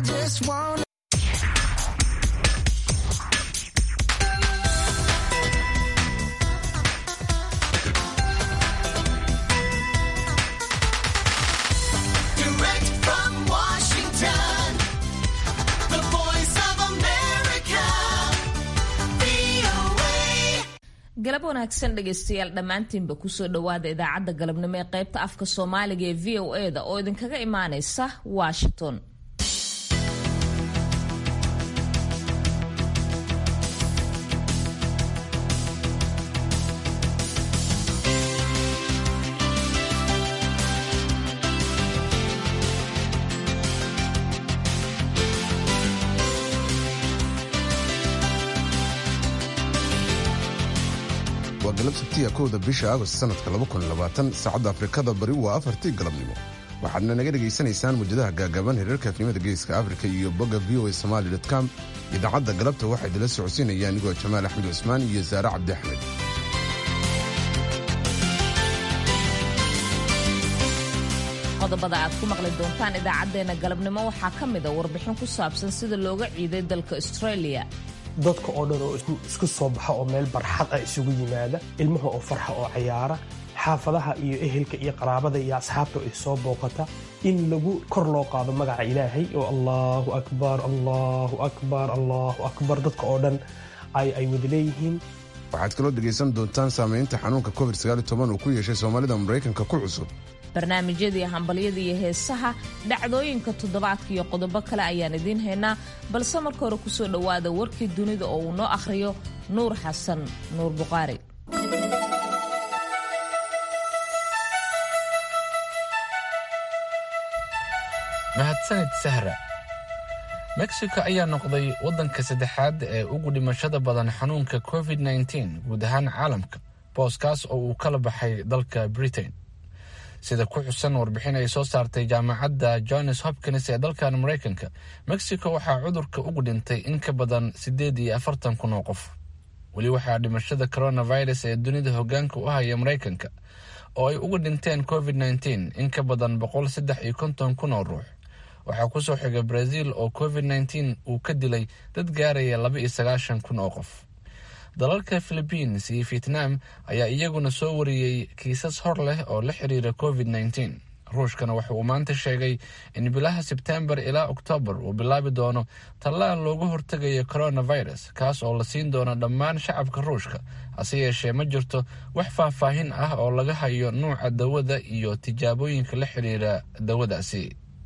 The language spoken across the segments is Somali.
just want Direct from Washington, the voice of America, VOA. galab wanaagsan dhegaystayaal dhammaantiinba kusoo dhowaada idaacadda galabnimo ee qaybta afka soomaaliga ee v o e da oo idinkaga imaanaysa washington waa galab sabtiya kowda bisha agost sanadka saacadda afrikada bari waa afartii galabnimo waxaadna naga dhegaysanaysaan muujadaha gaagaaban hereerka afnimada geeska afrika iyo bogga v o a somali com idaacadda galabta waxaa idila socodsiinaya anigoo jamaal axmed cusmaan iyo saare cabdi axmed qodobada aad ku maqli doontaan idaacaddeenna galabnimo waxaa ka mid a warbixin ku saabsan sida looga ciiday dalka australia dadka oo dhan oo isku- isku soo baxa oo meel barxad ah isugu yimaada ilmaha oo farxa oo cayaara xaafadaha iyo ehelka iyo qaraabada iyo asxaabta oo isoo booqata in lagu kor loo qaado magaca ilaahay oo allahu akbar allahu akbar allahu akbar dadka oo dhan ay ay wada leeyihiin waxaad kaloo dhegaysan doontaan saamaynta xanuunka covid uu ku yeeshay soomaalida maraykanka ku cusub barnaamijyadii hambalyada iyo heesaha dhacdooyinka toddobaadka iyo qodobo kale ayaan idiin haynaa balse marka hore kusoo dhowaada warkii dunida oo uu noo akhriyo nuur xasan nuur buqaari mahadsanid sahra mexico ayaa noqday waddanka saddexaad ee ugu dhimashada badan xanuunka covid-19 guud ahaan caalamka booskaas oo uu kala baxay dalka britain sida ku xusan warbixin ay soo saartay jaamacadda johns hopkins ee dalkan maraykanka mexico waxaa cudurka ugu dhintay in ka badan siddeed iyo afartan kun oo qof weli waxaa dhimashada coronavirus ee dunida hoggaanka u haya maraykanka oo ay uga dhinteen covid-19 in ka badan boqol saddex iyo konton kun oo ruux waxaa kusoo xiga brazil oo covid-19 uu ka dilay dad gaaraya laba iyo sagaashan kun oo qof dalalka philibiines iyo vietnam ayaa iyaguna soo wariyey kiisas hor leh oo la xiriira covid-19 ruushkana waxa uu maanta sheegay in bilaha sebtembar ilaa oktoobar uu bilaabi doono tallaal looga hortegayo coronavirus kaas oo la siin doono dhammaan shacabka ruushka hase yeeshee ma jirto wax faahfaahin ah oo laga hayo nuuca dawada iyo tijaabooyinka la xiriira dawadaasi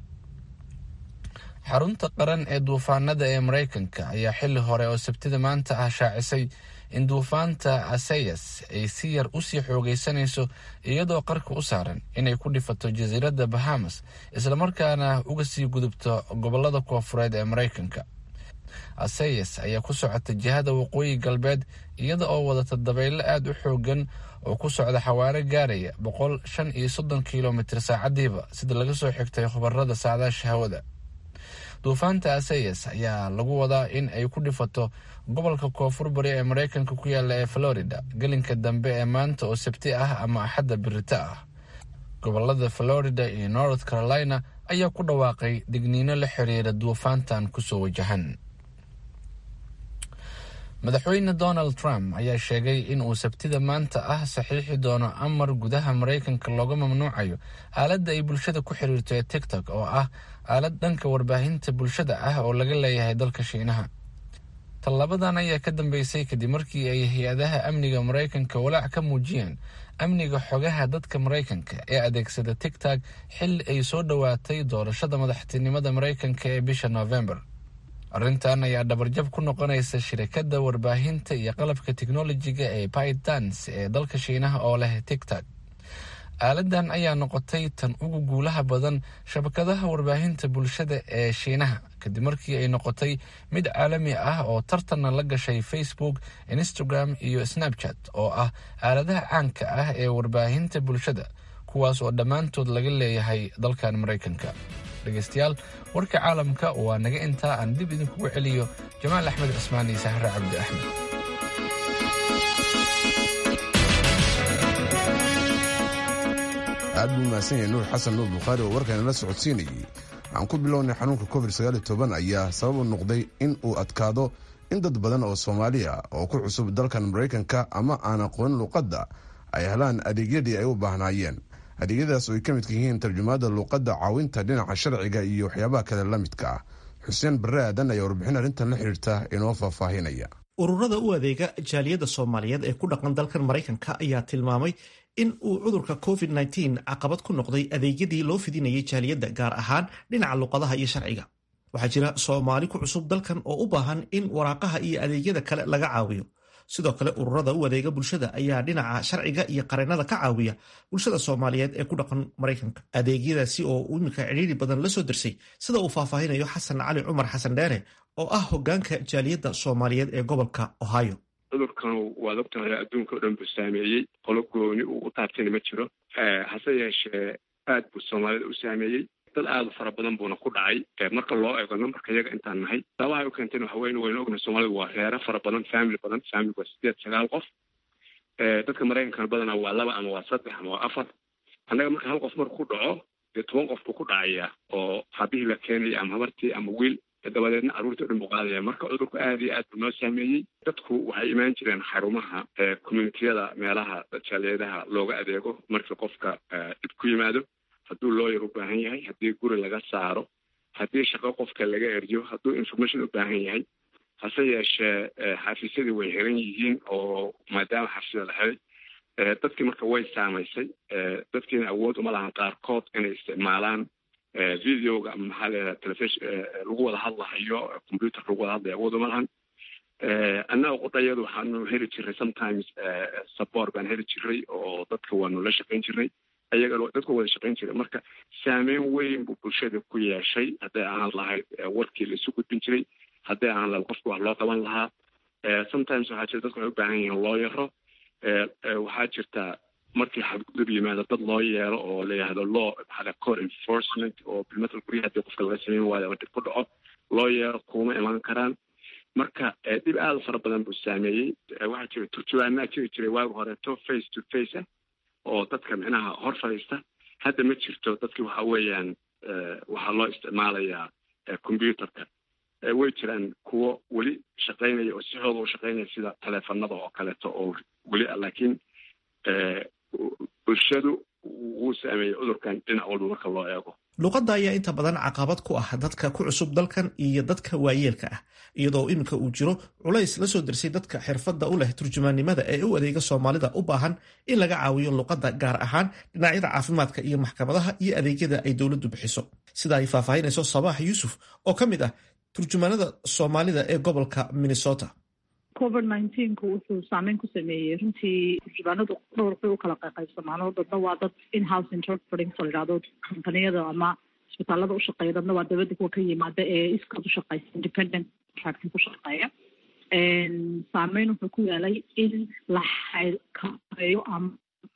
xarunta qaran ee duufaanada ee maraykanka ayaa xili hore oo sabtida maanta ah shaacisay in duufaanta asayas ay si yar usii xoogaysanayso iyadoo qarka u saaran inay ku dhifato jasiiradda bahamas islamarkaana uga sii gudubto gobolada koofureed ee maraykanka asayas ayaa ku socota jihada waqooyi galbeed iyada oo wadata dabaylo aada u xoogan oo ku socda xawaare gaaraya boqol shan iyo soddon kilomitr saacadiiba sida laga soo xigtay khubarada saadaasha hawada duufaanta asayas ayaa lagu wadaa in ay ku dhifato gobolka koonfur bari ee maraykanka ku yaala ee florida gelinka dambe ee maanta oo sabti ah ama axadda birita ah gobolada florida iyo north carolina ayaa ku dhawaaqay digniino la xiriira duufaantan kusoo wajahan madaxweyne donald trump ayaa sheegay in uu sabtida maanta ah saxiixi doono amar gudaha maraykanka looga mamnuucayo aaladda ay bulshada ku xiriirto ee tiktok oo ah aalad dhanka warbaahinta bulshada ah oo laga leeyahay dalka shiinaha tallabadan ayaa ka dambeysay kadib markii ay hay-adaha amniga maraykanka walaac ka muujiyeen amniga xogaha dadka maraykanka ee adeegsada tigtog xilli ay soo dhowaatay doorashada madaxtinimada maraykanka ee bisha november arrintan ayaa dhabarjab ku noqonaysa shirikadda warbaahinta iyo qalabka teknolojiga ee pytans ee dalka shiinaha oo leh tigtog aaladan ayaa noqotay tan ugu guulaha badan shabakadaha warbaahinta bulshada ee shiinaha kadib markii ay noqotay mid caalami ah oo tartanna la gashay facebook instagram iyo snapchat oo ah aaladaha caanka ah ee warbaahinta bulshada kuwaas oo dhammaantood laga leeyahay dalkan maraykanka dhegeystayaal warka caalamka waa naga intaa aan dib idinkugu celiyo jamaal axmed cismaan iyo sahre cabdi axmed aad buu mahadsan yahay nuur xasan nuur bukhaari oo warkan la socodsiinayey aan ku bilownay xanuunka covid ayaa sabab u noqday in uu adkaado in dad badan oo soomaali ah oo ku cusub dalkan maraykanka ama aan aqoon luuqadda ay helaan adeegyadii ay u baahnaayeen adeegyadaas oo ay ka midka yihiin tarjumaada luuqadda caawinta dhinaca sharciga iyo waxyaabaha kale la midka ah xuseen barre aadan ayaa warbixin arrintan la xiriirta inoo faahfaahinaya ururada u adeega jaaliyadda soomaaliyeed ee ku dhaqan dalkan maraykanka ayaa tilmaamay in uu cudurka covid -19 caqabad ku noqday adeegyadii loo fidinayay jaaliyadda gaar ahaan dhinaca luqadaha iyo sharciga waxaa jira soomaali ku cusub dalkan oo u baahan in waraaqaha iyo adeegyada kale laga caawiyo sidoo kale ururada u adeega bulshada ayaa dhinaca sharciga iyo qareennada ka caawiya bulshada soomaaliyeed ee ku dhaqan maraykanka adeegyadaasi oo iminka cidhiiri badan la soo dirsay sida uu faahfaahinayo xasan cali cumar xasan dheere oo ah hogaanka jaaliyadda soomaaliyeed ee gobolka ohio cudurkan waad ogtahay adduunka o dhan buu saameeyey qolo gooni uu u taabtayna ma jiro hase yeeshee aad buu soomaalida u saameeyey dad aada u fara badan buuna ku dhacay marka loo eego nambarka iyaga intaan nahay sababahay u keentayna waxa weyne waynu ognahay soomaalidu waa reero fara badan family badan family waa sideed sagaal qof dadka maraykankana badanaa waa laba ama waa saddex ama waa afar annaga marka hal qof marku ku dhaco dee toban qof buu ku dhacayaa oo habihii la keenaya ama habartii ama wiil dabadeedna carruurta o dhan buu qaadaya marka cudurku aada iyo aad buu noo saameeyey dadku waxay imaan jireen xarumaha communitiyada meelaha jaaliyadaha looga adeego marka qofka dhib ku yimaado hadduu looyar u baahan yahay haddii guri laga saaro haddii shaqo qofka laga eryo hadduu information u baahan yahay hase yeeshee xafiisyadii way xiran yihiin oo maadaama xafiisyada la xiray dadkii marka way saamaysay dadkiina awood uma lahan qaarkood inay isticmaalaan videoga ama maxaa leedaha telefishn lagu wada hadlahayo computer lagu wada hadlayo awood uma lahan annaga qudhayadu waxaanu heli jiray sometimes support baan heli jiray oo dadka waanu la shaqayn jiray ayaga dadka wada shaqayn jiray marka saameyn weyn buu bulshada ku yeeshay hadday ahaan lahayd warkii laisu gudbin jiray hadday ahaan lahayd qofka wax loo qaban lahaa sometimes waxaa jira dadku waxay u baahan yihiin loo yaro waxaa jirta markii xadgudub yimaado dad loo yeero oo la yihahdo law maxaa core enforcement oo bilmatal guryaha hadii qofka laga sameyn waayo ama dib ku dhaco loo yeero kuma iman karaan marka dhib aada u fara badan buu saameeyey waxaa jira turjuwaanaa jiri jiray waagi horeeto face to face ah oo dadka micnaha hor fadhiista hadda ma jirto dadki waxa weeyaan waxaa loo isticmaalayaa computerka way jiraan kuwo weli shaqaynaya oo sixooda u shaqaynaya sida taleefanada oo kaleeto oo weli ah laakiin bulshadu wuu saameeyey cudurkan dhinac walba marka loo eego luuqadda ayaa inta badan caqabad ku ah dadka ku cusub dalkan iyo dadka waayeelka ah iyadoo iminka uu jiro culays la soo dirsay dadka xirfadda u leh turjumaannimada ee u adeega soomaalida u baahan in laga caawiyo luuqadda gaar ahaan dhinacyada caafimaadka iyo maxkamadaha iyo adeegyada ay dowladdu bixiso sida ay faahfaahinayso sabaax yuusuf oo ka mid ah turjumaanada soomaalida ee gobolka minnesota covid nineteenku wuxuu saameyn ku sameeyey runtii turjubaanadu dhowr bay u kala qaybsamaano dadna waa dad in-house interpreting la yidhahdo kompaniyada ama isbitaalada u shaqeeya dadna waa dabadda kuwa ka yimaada ee iskood u shaqeysa independent contracting ku shaqeeya saameyn wuxuu ku yeelay in la xakameeyo ama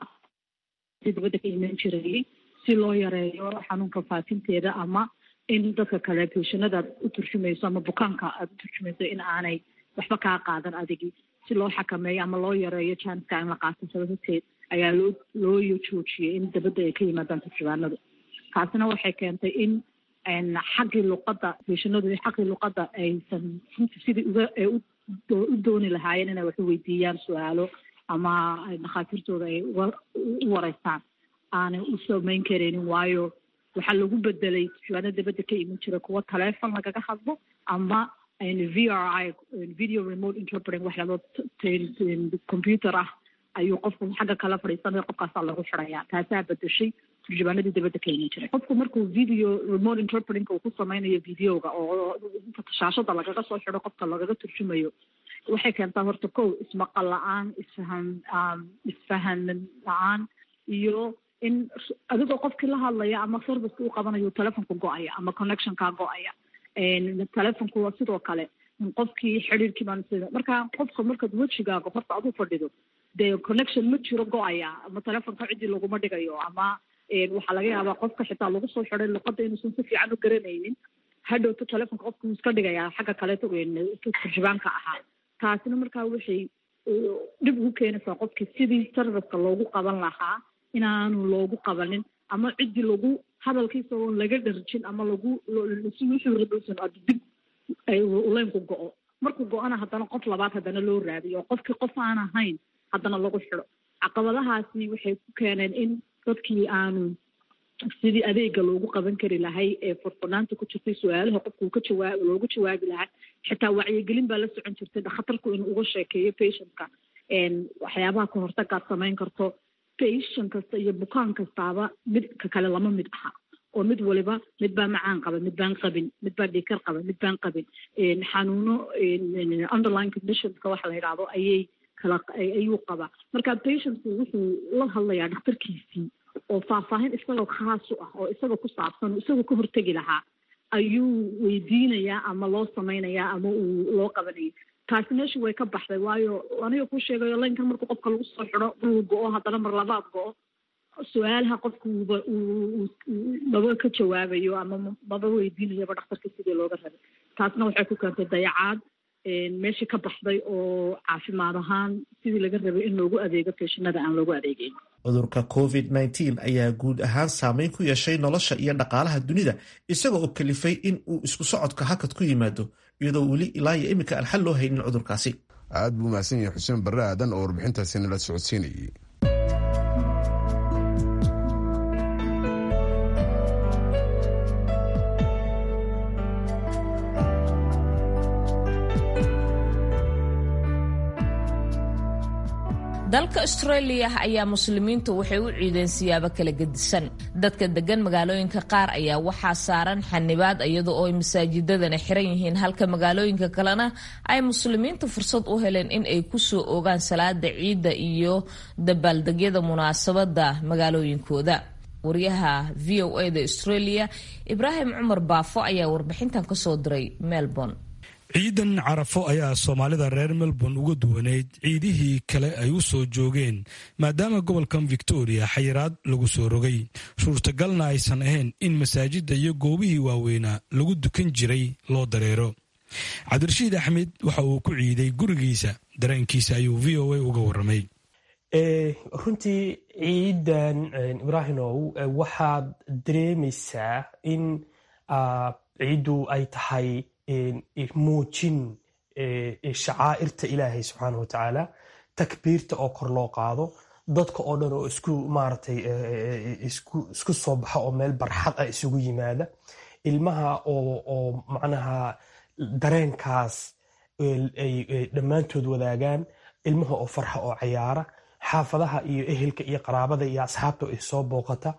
si dabadda ka iman jirayay si loo yareeyo xanuunka faafinteeda ama in dadka kale beshanada aad u turjumayso ama bukaanka aada u turjumayso in aanay waxba kaa qaadan adigi si loo xakameeyo ama loo yareeyo janska in la qaato sababateed ayaa loo loo joojiyey in dabadda ay ka yimaadaan turjubaanadu taasina waxay keentay in xaggii luqadda beshanadu xaggii luqadda aysan runtii sidii uga ay u dooni lahaayeen inay wax u weydiiyaan su-aalo ama dhakhaatiirtooda ay uga u wareystaan aanay u samayn karaynin waayo waxaa lagu bedelay turjubaano dabadda ka iman jira kuwa taleefon lagaga hadlo ama v r i video remote interpreting wax lado computer ah ayuu qofku xagga kala fadhiisanaya qofkaasaa lagu xidaya taasaa bedeshay turjubaanadii dabadda ka iman jiray qofku markuu video remote interpretingka uu ku sameynayo videoga oo shaashada lagaga soo xido qofka lagaga turjumayo waxay keentaa horta kow ismaqal la-aan isfahan isfahan la-aan iyo in adigoo qofkii la hadlaya ama serviceka u qabanayo telefonka go-aya ama connectionkaa go-aya telefonku waa sidoo kale qofkii xidhiirkii baan marka qofka markaad wejigaaga horta adu fadhido dee connection ma jiro go-aya ama telefonka ciddii laguma dhigayo ama waxaa laga yaabaa qofka xitaa lagu soo xiday luqadda inuusan si fiican u garanaynin hadhowto telefonka qofka wuu iska dhigayaa xagga kaleeto turjubaanka ahaa taasina markaa waxay dhib ugu keenaysaa qofkii sidii serviceka loogu qaban lahaa inaanu loogu qabanin ama ciddii lagu hadalkiisa oon laga dharjin ama lagu si wuxuu radowsan ad dib uleynku go-o markuu go-ana haddana qof labaad haddana loo raadiyo oo qofkii qof aan ahayn haddana lagu xidho caqabadahaasi waxay ku keeneen in dadkii aanu sidii adeega loogu qaban kari lahay ee furfurnaanta ku jirtay su-aalaha qofka uu ka jawaab loogu jawaabi lahaa xitaa wacyigelin baa la socon jirtay dhakhtarku inuu uga sheekeeyo patientka waxyaabaha ka hortagaad samayn karto patient kasta iyo bukaan kastaaba mid ka kale lama mid aha oo mid waliba mid baa macaan qaba mid baan qabin mid baa dhiikar qaba mid baan qabin xanuuno underline conditionska waxa la yidhaahdo ayay kala ayuu qabaa marka patientku wuxuu la hadlayaa dhakhtarkiisii oo faahfaahin isagoo khaas u ah oo isagoo ku saabsan isagoo ka hortegi lahaa ayuu weydiinayaa ama loo samaynayaa ama uu loo qabanaya taasi meesha way ka baxday waayo aniga ku sheegayo laynkan markuu qofka lagu soo xidho uu go-o haddana mar labaad go-o su-aalaha qofka uuba maba ka jawaabayo ama maba weydiinayaba dhakhtarka sidii looga rabay taasna waxay ku keentay dayacaad meeshii ka baxday oo caafimaad ahaan sidii laga rabay in loogu adeego feeshinada aan loogu adeegeyn cudurka covid nteen ayaa guud ahaan saameyn ku yeeshay nolosha iyo dhaqaalaha dunida isaga oo kalifay in uu isku socodka hakad ku yimaado iyadoo weli ilaa iyo iminka aan xal loo haynin cudurkaasi aad buu mahadsan yahay xuseen barre aadan oo warbixintaasi nala socodsiinayay dalka australia ayaa muslimiintu waxay u ciideen siyaabo kala gedisan dadka degan magaalooyinka qaar ayaa waxaa saaran xanibaad iyada oo ay masaajidadana xiran yihiin halka magaalooyinka kalena ay muslimiintu fursad u heleen in ay kusoo ogaan salaada ciidda iyo dabaaldegyada munaasabada magaalooyinkooda waryaha v o a da australia ibraahim cumar baafo ayaa warbixintan kasoo diray melbourne ciidan carafo ayaa soomaalida reer melbourne uga duwaneyd ciidihii kale ay u soo joogeen maadaama gobolkan victoria xayiraad lagu soo rogay suurtagalna aysan ahayn in masaajidda iyo goobihii waaweynaa lagu dukan jiray loo dareero cabdirashiid axmed waxa uu ku ciiday gurigiisa dareenkiisa ayuu v o a uga waramay runtii ciidan ibraahimow waxaad dareemaysaa in ciiddu ay tahay muujin shacaa'irta ilaahay subxaana wa tacaala takbiirta oo kor loo qaado dadka oo dhan oo isku maaratay isku soo baxa oo meel barxad ah isugu yimaada ilmaha oo macnaha dareenkaas ay dhammaantood wadaagaan ilmaha oo farxa oo cayaara xaafadaha iyo ehelka iyo qaraabada iyo asxaabta ay soo booqata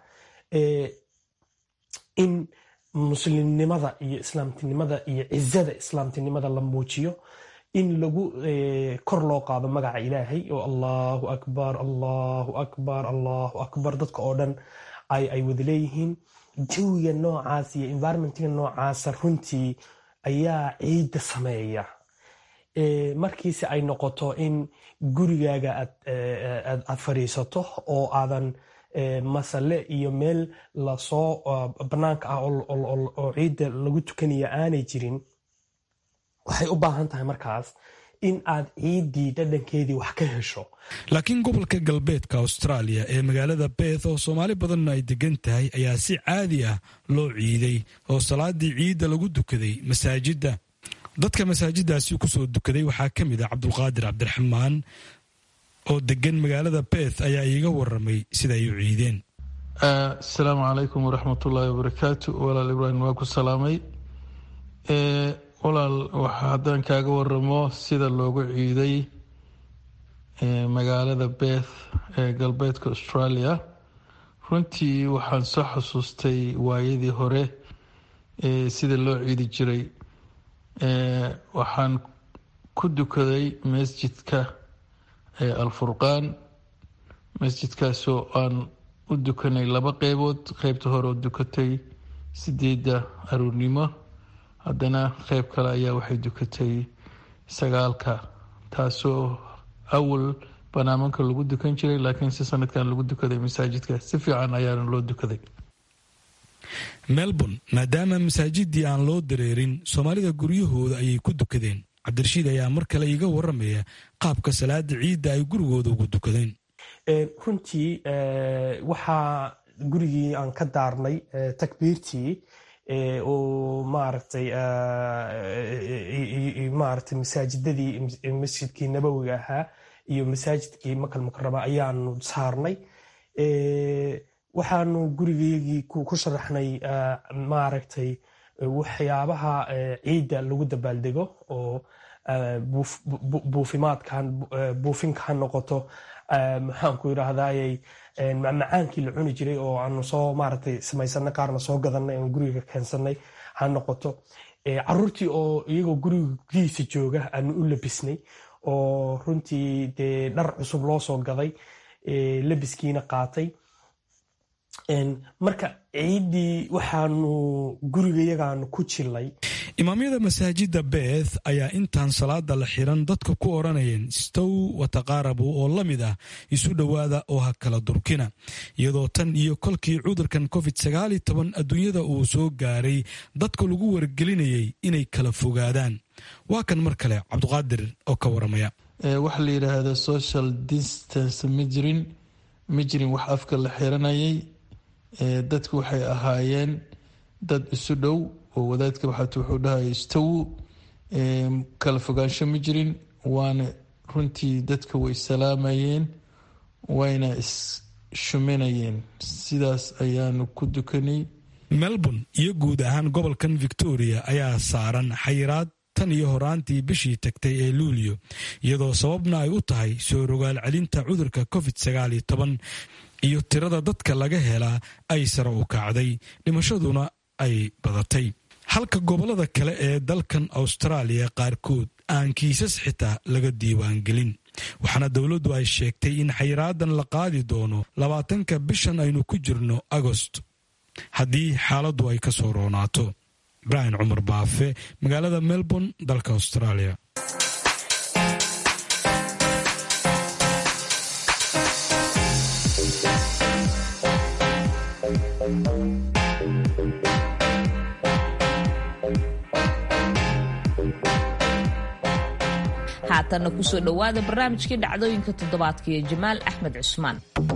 in muslimnimada iyo islaamtinimada iyo cizada islaamtinimada la muujiyo in lagu kor loo qaado magaca ilaahay oo allahu akbar allahu akbar allahu akbar dadka oo dhan ay wada leeyihiin jawiga noocaas iyo environmentiga noocaasa runtii ayaa ciidda sameeya markiise ay noqoto in gurigaaga aad fadhiisato oo aadan masale iyo meel lasoo banaanka ah oo ciidda lagu tukanaya aanay jirin waxay u baahan tahay markaas in aad ciiddii dhadhankeedii wax ka hesho laakiin gobolka galbeedka australia ee magaalada beeth oo soomaali badanna ay degan tahay ayaa si caadi ah loo ciiday oo salaadii ciidda lagu dukaday masaajidda dadka masaajiddaasi kusoo dukaday waxaa ka mid ah cabdulqaadir cabdiraxmaan oo degan magaalada beeth ayaa iiga waramay sida ay u ciideen asalaamu calaykum waraxmatullaahi wabarakaatu walaal ibraahim waa ku salaamay walaal haddaan kaaga waramo sida loogu ciiday magaalada beeth ee galbeedka australia runtii waxaan soo xasuustay waayadii hore sida loo ciidi jiray waxaan ku dukaday masjidka alfurqaan masjidkaasoo aan u dukanay laba qeybood qeybta hore oo dukatay sideedda aruurnimo haddana qeyb kale ayaa waxay dukatay sagaalka taasoo awal banaamanka lagu dukan jiray laakiin si sanadkan lagu dukaday masaajidka si fiican ayaana loo dukaday melbourne maadaama masaajidii aan loo dareerin soomaalida guryahooda ayay ku dukadeen cabdirashiid ayaa mar kale iiga waramaya qaabka salaada ciidda ay gurigooda ugu dukadeen runtii waxaa gurigii aan ka daarnay takbiirtii oo maaragtay maaragtay masaajidadii masjidkii nabowiga ahaa iyo masaajidkii makal mukarama ayaanu saarnay waxaanu gurigeygii ku sharaxnay maaragtay waxyaabaha ciidda lagu dabaaldego oo buufimaadkan buufinka ha noqoto maxaanku yidhaahdayy macmacaankii la cuni jiray oo aanu soo maaragtay samaysanay qaarna soo gadanay oon guriga keensanay ha noqoto caruurtii oo iyagoo gurigiisa jooga aanu u labisnay oo runtii dee dhar cusub loo soo gaday labiskiina qaatay marka ciiddii waxaanu gurigayagaanu ku jilay imaamyada masaajida beeth ayaa intaan salaada la xiran dadka ku odhanayeen stow wataqaarabu oo la mid ah isu dhowaada oo ha kala durkina iyadoo tan iyo kolkii cudurkan covid sagaal iyo toban adduunyada uu soo gaaray dadka lagu wargelinayay inay kala fogaadaan waa kan mar kale cabduqaadir oo ka waramaya waxa la yidhaahda social distance ma jirin ma jirin wax afka la xiranayay dadku waxay ahaayeen dad isu dhow oo wadaadka waxaat wuxuu dhahaya istawu kala fogaansho ma jirin waana runtii dadka way salaamayeen wayna is-shuminayeen sidaas ayaanu ku dukanay melbourne iyo guud ahaan gobolkan victoria ayaa saaran xayiraad tan iyo horaantii bishii tagtay ee luulyo iyadoo sababna ay u tahay soo rogaal celinta cudurka covid sagaal iyo toban iyo tirada dadka laga helaa ay sare u kacday dhimashaduna ay badatay halka gobollada kale ee dalkan austraaliya qaarkood aan kiisas xitaa laga diiwaangelin waxaana dowladdu ay sheegtay in xayraadan la qaadi doono labaatanka bishan aynu ku jirno agost haddii xaaladdu ay ka soo roonaato ibraahim cumar baafe magaalada melbourne dalka australia haatanna kusoo dhowaada barnaamijkii dhacdooyinka toddobaadka iyo jamaal axmed cusmaan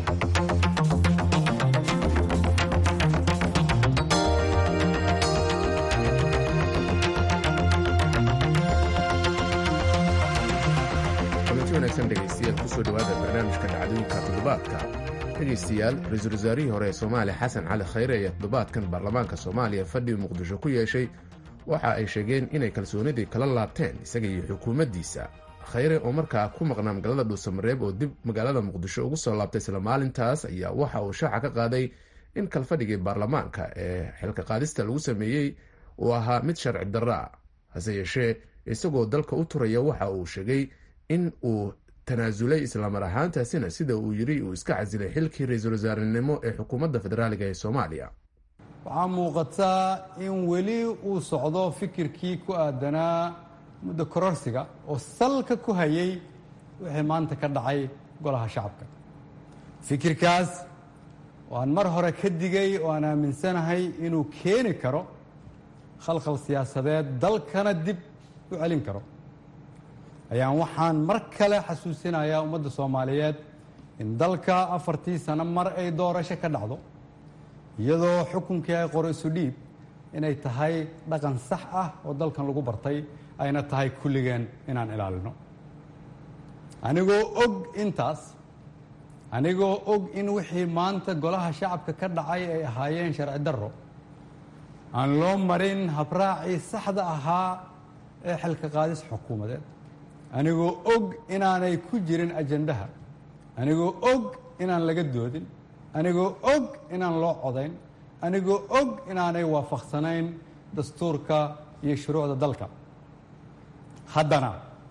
kulanti wanaagsan dhegaystayaal kusoo dhowaada barnaamijka dhacdooyinka toddobaadka dhegaystayaal ra-iisul wasaarihii hore ee soomaaliya xasan cali khayre ayaa toddobaadkan baarlamaanka soomaaliya fadhi muqdisho ku yeeshay waxa ay sheegeen inay kalsoonidii kala laabteen isaga iyo xukuumaddiisa khayre oo markaa ku maqnaa magaalada dhuusamareeb oo dib magaalada muqdisho ugu soo laabtay isla maalintaas ayaa waxa uu shaaca ka qaaday in kalfadhigii baarlamaanka ee xilka qaadista lagu sameeyey uu ahaa mid sharci darro ah hase yeeshee isagoo dalka u turaya waxa uu sheegay in uu tanaasulay islamar ahaantaasina sida uu yidhi uu iska casilay xilkii ra-iisul wasaarenimo ee xukuumadda federaaliga ee soomaaliya waxaa muuqataa in weli uu socdo fikirkii ku aadanaa muddo kororsiga oo salka ku hayay wixii maanta ka dhacay golaha shacabka fikirkaas oo aan mar hore ka digay oo aan aaminsanahay inuu keeni karo khalkhal siyaasadeed dalkana dib u celin karo ayaan waxaan mar kale xasuusinayaa ummadda soomaaliyeed in dalka afartii sano mar ay doorasho ka dhacdo iyadoo xukunkii ay qoro isu dhiib inay tahay dhaqan sax ah oo dalkan lagu bartay ayna tahay kulligeen inaan ilaalino anigoo og intaas anigoo og in wixii maanta golaha shacabka ka dhacay ay ahaayeen sharci darro aan loo marin habraacii saxda ahaa ee xilka qaadis xukuumadeed anigoo og inaanay ku jirin ajandaha anigoo og inaan laga doodin anigoo og inaan loo codayn anigoo og inaanay waafaqsanayn dastuurka iyo shuruucda dalka haddana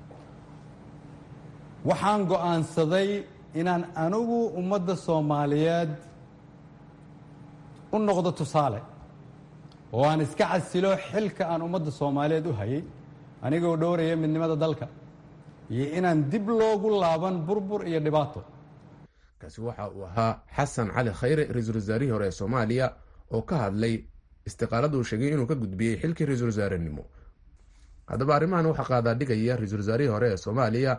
waxaan go'aansaday inaan anigu ummadda soomaaliyeed u noqdo tusaale oo aan iska casilo xilka aan ummadda soomaaliyeed u hayay anigoo dhowraya midnimada dalka iyo inaan dib loogu laaban burbur iyo dhibaato kaasi waxa uu ahaa xasan cali khayre ra-iisul wasaarihii hore ee soomaaliya oo ka hadlay istiqaalada uu sheegay inuu ka gudbiyey xilkii ra-iisul wasaarenimo haddaba arrimahan waxaa qaadaa dhigaya ra-iisul wasaarihii hore ee soomaaliya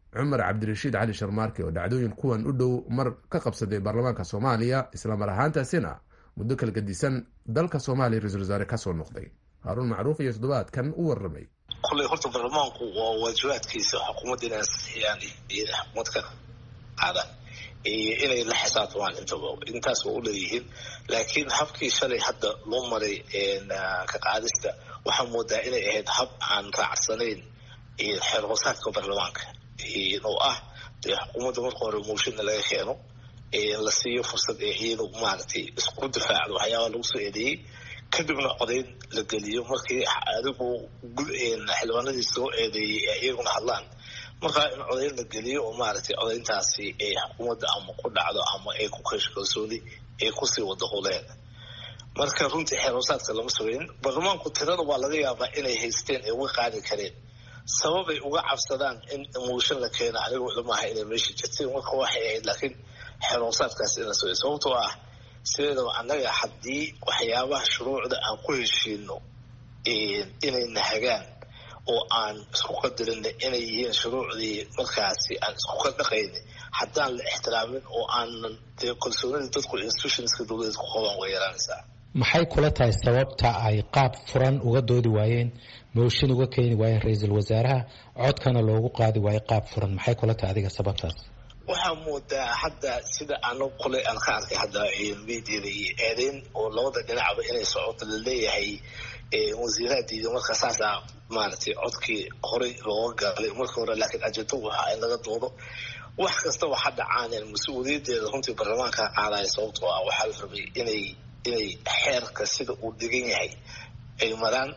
cumar cabdirashiid cali sharmaarke oo dhacdooyin kuwan u dhow mar ka qabsaday baarlamaanka soomaaliya islamar ahaantaasina muddo kala gedisan dalka soomaaliya ra-iisul wasaare kasoo noqday haaruun macruuf iyo toddobaadkan u warramay kulley horta baarlamaanku waa waajibaadkiisa xukuumadda inay ansixiyaan iyo xukuumad ka qaadaan iyo inay la xisaabtamaan intaba intaas waa u leeyihiin laakiin habkii shalay hadda loo maray ka qaadista waxaa moodaa inay ahayd hab aan raacsanayn xeer hoosaadka baarlamaanka oo ah dee xukuumadda marka hore mooshinna laga keeno la siiyo fursad ee iyadu maaragtay isku difaacdo waxyaabaa lagu soo eedeeyey kadibna codayn la geliyo markii adigu xildhibaanadii soo eedeeyey ee iyaguna hadlaan markaa in codayn la geliyo oo maaragtay codayntaasi ay xukuumadda ama ku dhacdo ama ay ku keesho kalsooni ay kusii wada huleen marka runtii xeeroosaadka lama sugayn baarlamaanku tirada waa laga yaabaa inay haysteen ee uga qaadi kareen sababay uga cabsadaan in mooshin la keeno anigoo ilmaha inay meesha jirteen marka waxay ahayd laakiin xeeroosaadkaas in la sugay sababtoo ah sideedaba annaga haddii waxyaabaha shuruucda aan ku heshiino inay nahagaan oo aan isku qadarinay inay yihiin shuruucdii markaasi aan isku qadhaqayna haddaan la ixtiraamin oo aanan dee kalsoonida dadku institutionska dowladeed ku qabaan way yaraanaysaa maxay kula tahay sababta ay qaab furan uga doodi waayeen mooshin uga keeni waayeen ra-iisul wasaaraha codkana loogu qaadi waayo qaab furan maxay kula tahay adiga sababtaas waxaa moodaa hadda sida ano kule aan ka arkay hadda mediada iyo eedeyn oo labada dhinacba inay socoto laleeyahay wasiiraha diiday marka saasaa maaragtay codkii horey looga galay marka hore laakiin ajento waxa in laga doodo wax kastaba ha dhacaaneen mas-uuliyadeeda runtii baarlamaanka qaadaya sababtoo ah waxaa la rabay inay inay xeerka sida uu dhigan yahay ay maraan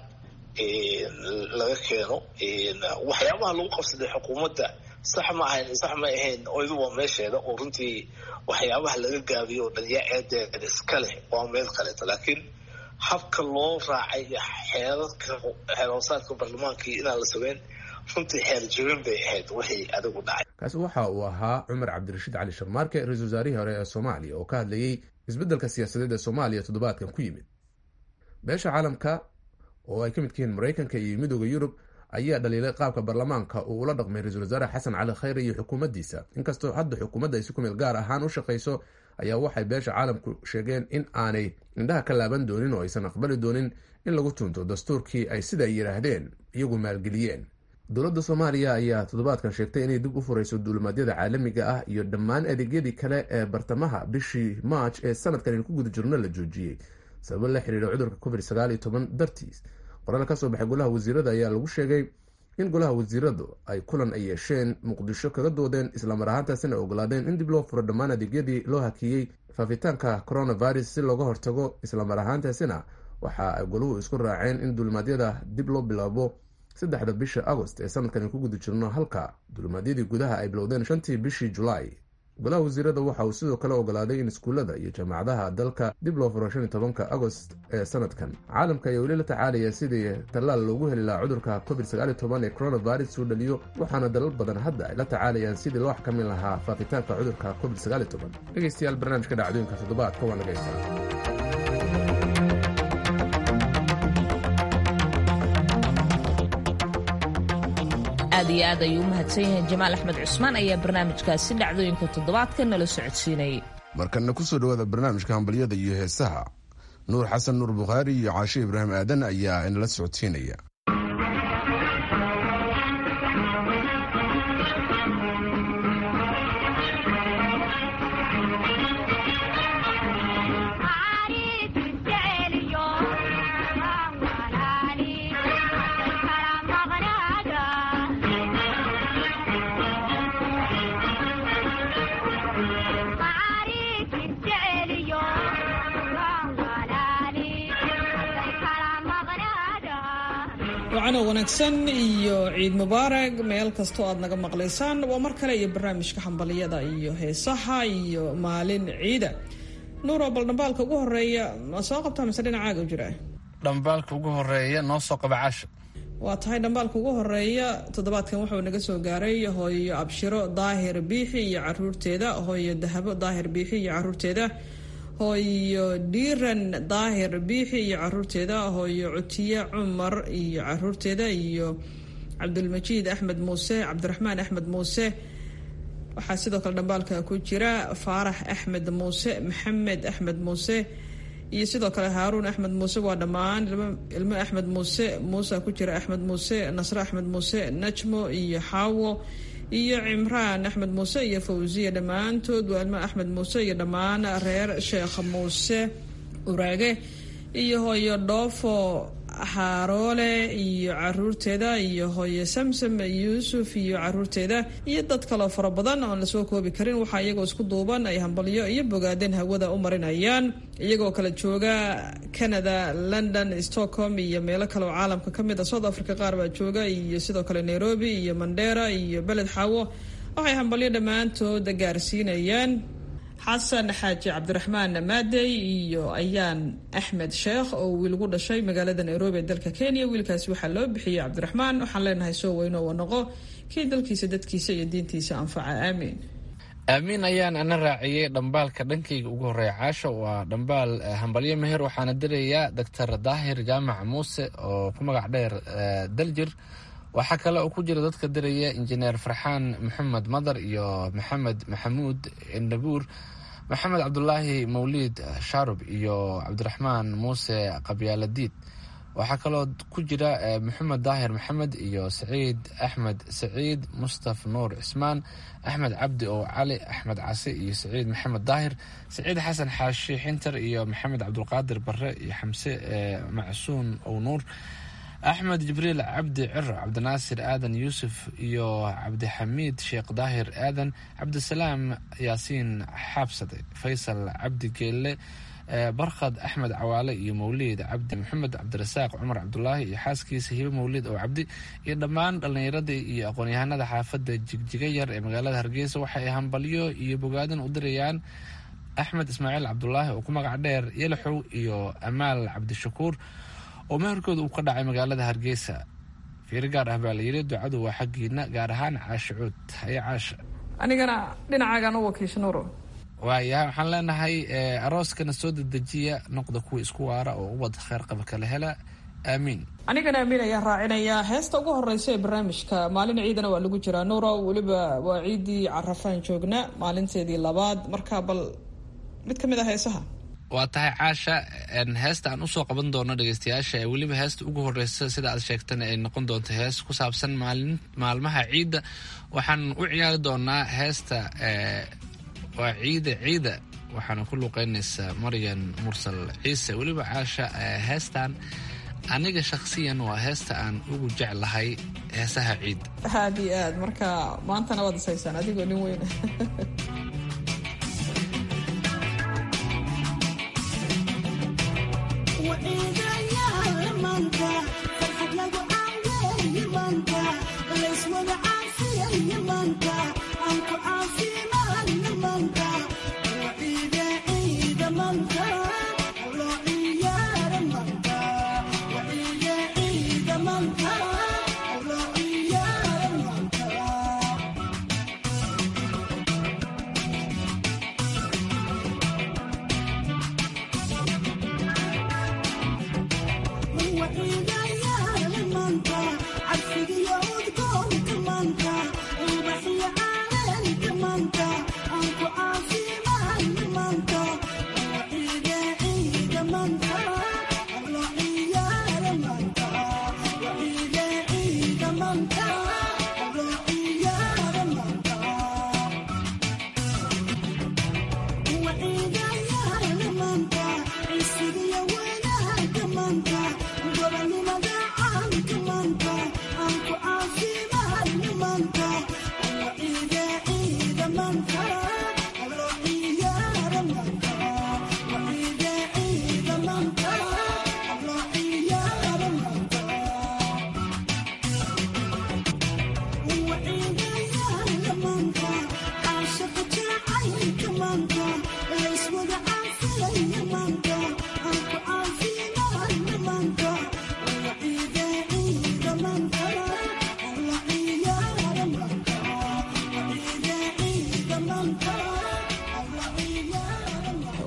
laga keeno waxyaabaha lagu qabsaday xukuumadda sax ma ahayn sax ma ahayn oydu waa meesheeda oo runtii waxyaabaha laga gaabiyo oo dhan yaa eedeeda iska leh waa meel kaleeto laakiin habka loo raacay xeerarka xeerhoosaadka baarlamaankii inaan la sugeyn runtii xeer jabin bay ahayd wixii adigu dhacay kaasi waxa uu ahaa cumar cabdirashiid cali sharmaarke ra-iisul wasaarihii hore ee soomaaliya oo ka hadlayey isbeddelka siyaasadeed ee soomaaliya toddobaadkan ku yimid beesha caalamka oo ay ka mid yihiin maraykanka iyo midooda yurub ayaa dhaliilay qaabka baarlamaanka uu ula dhaqmay ra-iisul wasaare xasan cali khayre iyo xukuumaddiisa inkastoo hadda xukuumadda ay si ku meel gaar ahaan u shaqayso ayaa waxay beesha caalamku sheegeen in aanay indhaha ka laaban doonin oo aysan aqbali doonin in lagu tunto dastuurkii ay sida ay yidhaahdeen iyagu maalgeliyeen dowladda soomaaliya ayaa toddobaadkan sheegtay inay dib u furayso duulimaadyada caalamiga ah iyo dhammaan adeegyadii kale ee bartamaha bishii march ee sanadkan aynu ku guda jirno la joojiyey sababo la xiriira cudurka covid sagaal iyo toban dartiis qoraal ka soo baxay golaha wasiirada ayaa lagu sheegay in golaha wasiiradu ay kulan ay yeesheen muqdisho kaga doodeen islamar ahaantaasina ogolaadeen in dib loo furo dhammaan adeegyadii loo hakiyey faafitaanka coronavirus si looga hortago islamar ahaantaasina waxa ay goluhu isku raaceen in duulimaadyada dib loo bilaabo saddexda bisha agost ee sanadkan ku guda jirno halka duulimaadyadii gudaha ay bilowdeen shantii bishii julaay golaha wasiirada waxa uu sidoo kale ogolaaday in iskuullada iyo jaamacadaha dalka dib loo furo shan iyo tobanka agost ee sanadkan caalamka ayaa weli la tacaalaya sidii tallaal loogu heli lahaa cudurka covid sagaal iyo toban ee coronavirus uu dhaliyo waxaana dalal badan hadda ay la tacaalayaan sidii loo xakamin lahaa faafitaanka cudurka covid sagaal iyo toban dhegeystayaal barnaamijka dhacdooyinka toddobaadka waa naga istaa aad iyo aad ayuu u mahadsan yahay jamaal axmed cusmaan ayaa barnaamijkaasi dhacdooyinka toddobaadka nala socodsiinayay markana kusoo dhawaada barnaamijka hambalyada iyo heesaha nuur xasan nuur bukhaari iyo caashe ibraahim aadan ayaa inala socodsiinaya wacano wanaagsan iyo ciid mubaarag meel kastoo aad naga maqlaysaan waa mar kale iyo barnaamijka xambaliyada iyo heesaha iyo maalin ciida nuuro bal dhambaalka ugu horeeya ma soo qabtaa mise dhinacaaga jira dhambaalka ugu horeeya noo soo qaba caasha waa tahay dhambaalka ugu horeeya toddobaadkan wuxuu naga soo gaaray hooyo abshiro daahir biixi iyo caruurteeda hooyo dahabo daahir biixi iyo caruurteeda hooyo dhiiran daahir biixi iyo caruurteeda hooyo cutiye cumar iyo caruurteeda iyo cabdulmajiid axmed muuse cabdiraxmaan axmed muuse waxaa sidoo kale dhambaalka ku jira faarax axmed muuse maxamed axmed muuse iyo sidoo kale haaruun axmed muuse waa dhammaan ilmo axmed muuse muuse ku jira axmed muuse nasre axmed muuse najmo iyo xaawo iyo cimraan axmed muuse iyo fawsiya dhammaantood waa ilmo axmed muuse iyo dhammaan reer sheekh muuse uraage iyo hooyo dhoofo xaaroole iyo caruurteeda iyo hooyo samsam yuusuf iyo caruurteeda iyo dad kaloo fara badan oon lasoo koobi karin waxaa iyagoo isku duuban ay hambalyo iyo bogaadeen hawada u marinayaan iyagoo kala jooga canada london stockholm iyo meelo kale oo caalamka ka mid a south africa qaar baa jooga iyo sidoo kale nairobi iyo mandera iyo beled xaawo waxay hambalyo dhammaantood gaarsiinayaan xasan xaaji cabdiraxmaan maadey iyo ayaan axmed sheekh oo wiil gu dhashay magaalada nairobi ee dalka kenya wiilkaasi waxaa loo bixiyey cabdiraxmaan waxaan leenahay soo weyno wa noqo kii dalkiisa dadkiisa iyo diintiisa anfaca aamiin aamiin ayaan ana raaciyey dhambaalka dhankayga ugu horeeya caasha waa dhambaal hambalyo meher waxaana dirayaa doctor daahir jaamac muuse oo ku magac dheer daljir waxaa kale oo ku jira dadka diraya injineer farxaan maxamed madar iyo maxamed maxamuud nabuur maxamed cabdulaahi mawliid shaarub iyo cabdiraxmaan muuse qabyaaladiid waxaa kaloo ku jira maxamed daahir maxamed iyo saciid axmed saciid mustaf nuur cismaan axmed cabdi oo cali axmed case iyo saciid maxamed daahir saciid xasan xaashi xinter iyo maxamed cabdulqaadir bare iyo xamse macsuun ow nuur axmed jibriil cabdi ciro cabdinaasir aadan yuusuf iyo cabdixamiid sheekh daahir aadan cabdisalaam yaasiin xaabsade faysal cabdi geelle barkhad axmed cawaale iyo mawliid cabdi maxamed cabdirasaaq cumar cabdulaahi iyo xaaskiisa hibe mawliid oo cabdi iyo dhammaan dhallinyaradii iyo aqoon-yahanada xaafadda jigjiga yar ee magaalada hargeysa waxa ay hambalyo iyo bogaadin u dirayaan axmed ismaaciil cabdulaahi oo ku magac dheer yalaxow iyo amaal cabdishakuur oo meherkooda uu ka dhacay magaalada hargeysa fiiro gaar ah baa layidhi ducadu waa xaggiina gaar ahaan caasha cuud haye caasha anigana dhinacaagaan u wakiisha nuuro waayahay waxaan leenahay arooskana soo dedejiya noqda kuwa isku waara oo ubad kheer qaba kala hela aamiin anigana amiin ayaan raacinayaa heesta ugu horeysa ee barnaamijka maalin ciidana waa lagu jiraa nuuro weliba waa ciidii carafaan joogna maalinteedii labaad marka bal mid ka mid ah heesaha waa tahay caasha heesta aan usoo qaban doono dhegeystayaasha ee weliba heesta ugu horeysa sida aad sheegtana ay noqon doonto hees ku saabsan maalin maalmaha ciidda waxaan u ciyaari doonaa heesta waa ciida ciida waxaana ku luuqeynaysaa maryan mursal ciise weliba caasha heestan aniga shakhsiyan waa heesta aan ugu jeclahay heesaha ciid aad iyo aad marka maantana waad isaysaan adigoo nin weyn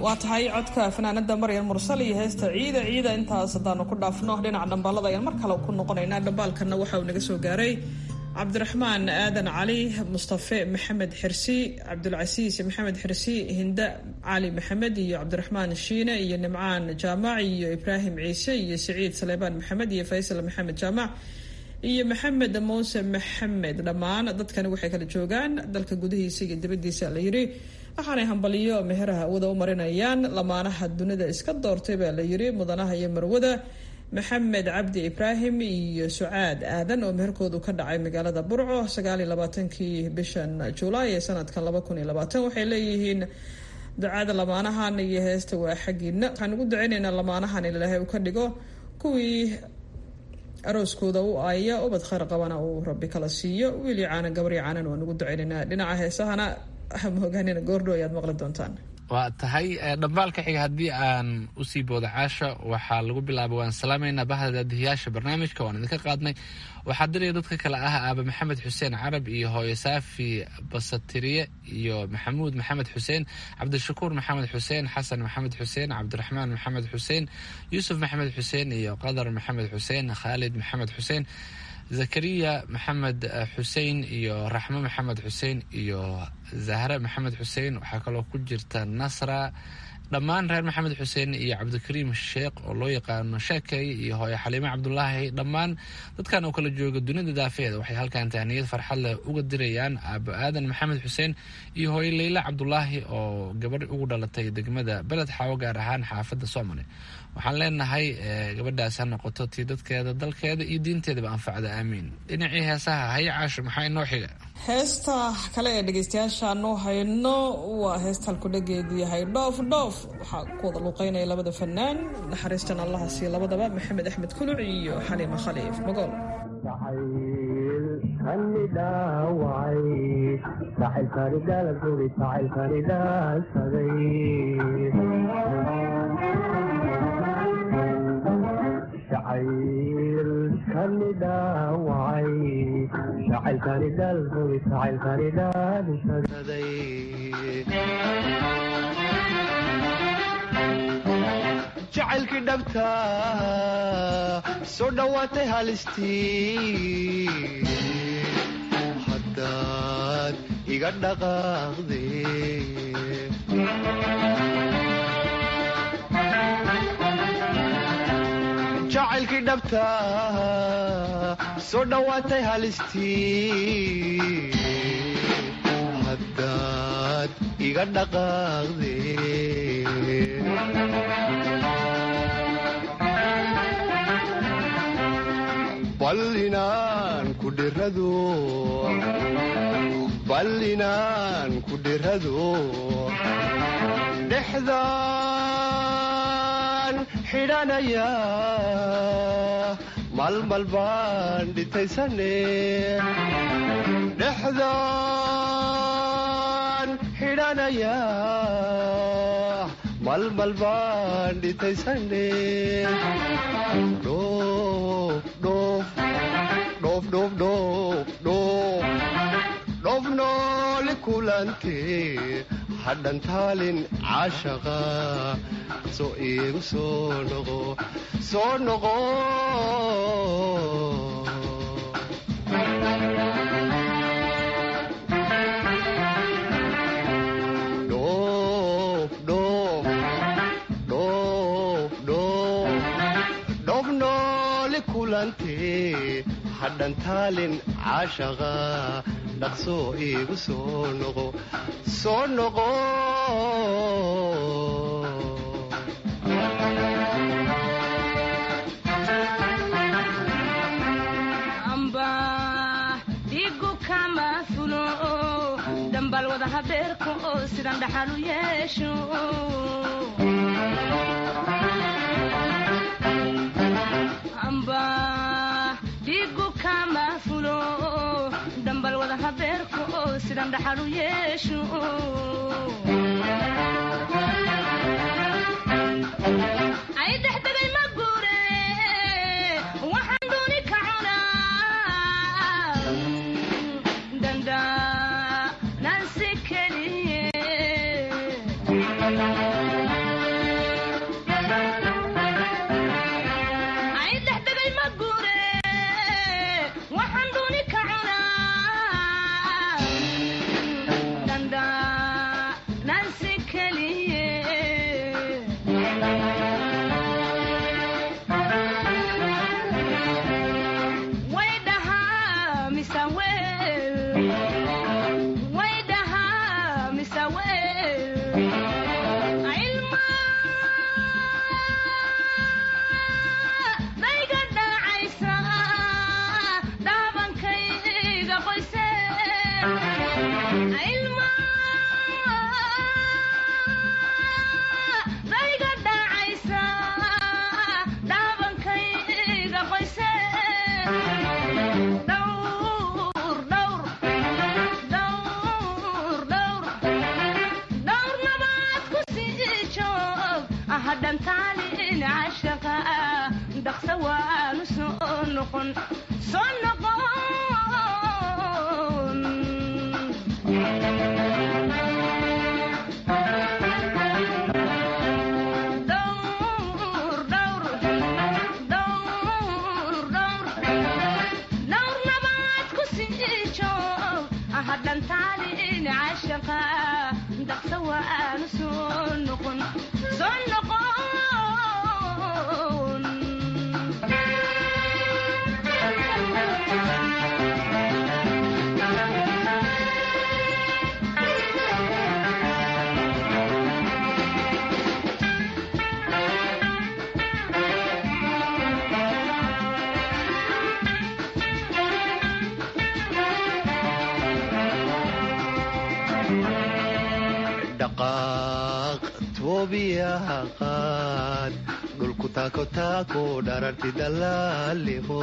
waa tahay codka fanaanada maryan mursal iyo heesta ciida ciida intaas haddaanu ku dhaafno dhinaca dhambaalada ayaan mar kale ku noqonaynaa dhambaalkana waxa uu naga soo gaaray cabdiraxmaan aadan cali mustafe maxamed xirsi cabdulcasiis maxamed xirsi hinda cali maxamed iyo cabdiraxmaan shiine iyo nimcaan jaamac iyo ibraahim ciise iyo siciid saleebaan maxamed iyo faysal maxamed jaamac iyo maxamed muuse maxamed dhammaan dadkani waxay kala joogaan dalka gudihiisa iyo dibadiisa la yiri waxaanay hambaliyo meheraha awada u marinayaan lamaanaha dunida iska doortay baa la yiri mudanaha iyo marwada maxamed cabdi ibraahim iyo sucaad aadan oo meherkoodu ka dhacay magaalada burco sagaaliyo labaatankii bishan julaay ee sanadkan laba kun iyo labaatan waxay leeyihiin ducada lamaanahan iyo heesta waa xaggiina waxaan ugu duceyneynaa lamaanahan in ilaahay uu ka dhigo kuwii arooskooda u aaya ubad khayr qabana uu rabbi kala siiyo wiili caanan gabari caanan waan ugu duceyneynaa dhinaca heesahana maogaanina goordho ayaad maqli doontaan waa tahay dhambaalka xiga haddii aan usii booda caasha waxaa lagu bilaabay waan salaamaynaa bahda daadihiyaasha barnaamijka waan idinka qaadnay waxaa diraya dadka kale ah aaba maxamed xuseen carab iyo hooyo saafi basatiriye iyo maxamuud maxamed xuseen cabdishakuur maxamed xuseen xasan maxamed xuseen cabdiraxmaan maxamed xuseen yuusuf maxamed xuseen iyo qadar maxamed xuseen khaalid maxamed xuseen zakariya maxamed xuseen iyo raxmo maxamed xuseen iyo zahre maxamed xuseen waxaa kaloo ku jirta nasra dhammaan reer maxamed xuseen iyo cabdikariim sheekh oo loo yaqaano sheekay iyo hooyo xaliime cabdulaahi dhammaan dadkan oo kala jooga dunida daafeeda waxay halkan tahniyad farxad leh uga dirayaan aabo aadan maxamed xuseen iyo hooyo leyla cabdulaahi oo gabadh ugu dhalatay degmada beled xaawo gaar ahaan xaafadda soomali waxaan leenahay gabadhaas ha noqoto tii dadkeeda dalkeeda iyo diinteedaba anfacda aamiin dhinacii heesaha haya caasho maxaa inoo xiga heesta kale ee dhegeystayaashaanu hayno waa heesta halkudhageedu yahay dhoof dhoof waxaa ku wada luuqeynaya labada fanaan naxariistan allaha siiyo labadaba maxamed axmed kuluc iyo xaliima khaliif magool jacaylkii dhabta soo dhowaatay halistii haddaad iga dhaqaaqde jacaylkii dhabta soo dhowaatay halistii haddaad iga dhaqaaqde bal inaan ku dhirado bal inaan ku dhirado dhexdaan xidhanaya malmal baan dhitaysane dhexdaan xidhanaya malmal baan dhitaysane dhoof noole kulante hadhan taalin caashaqa soo iigu soo noqo soo noqo dhoof noole kulante hadhan taalin caashaqa dhaqsoo iigu soo noqo soo noqo dhigu kama fulo dambal wada habeerka oo sidan dhaxal u yeesho dhigu kama fulo dambal wada habeerka oo sidan dhaxal u yeesho ay dexdegay ma guure waxaan dooni ka cunaa dandanansi keliye noqon soo noqon Dhowr, dhowr, dhowr, dhowr. Dhowr nabaad ku sii joog hadhan taalin cashaqa daqsa waanu soo noqon soo noqon dhaqaaq toobiyaha qaad dhulku taako taako dhararti dalaaliho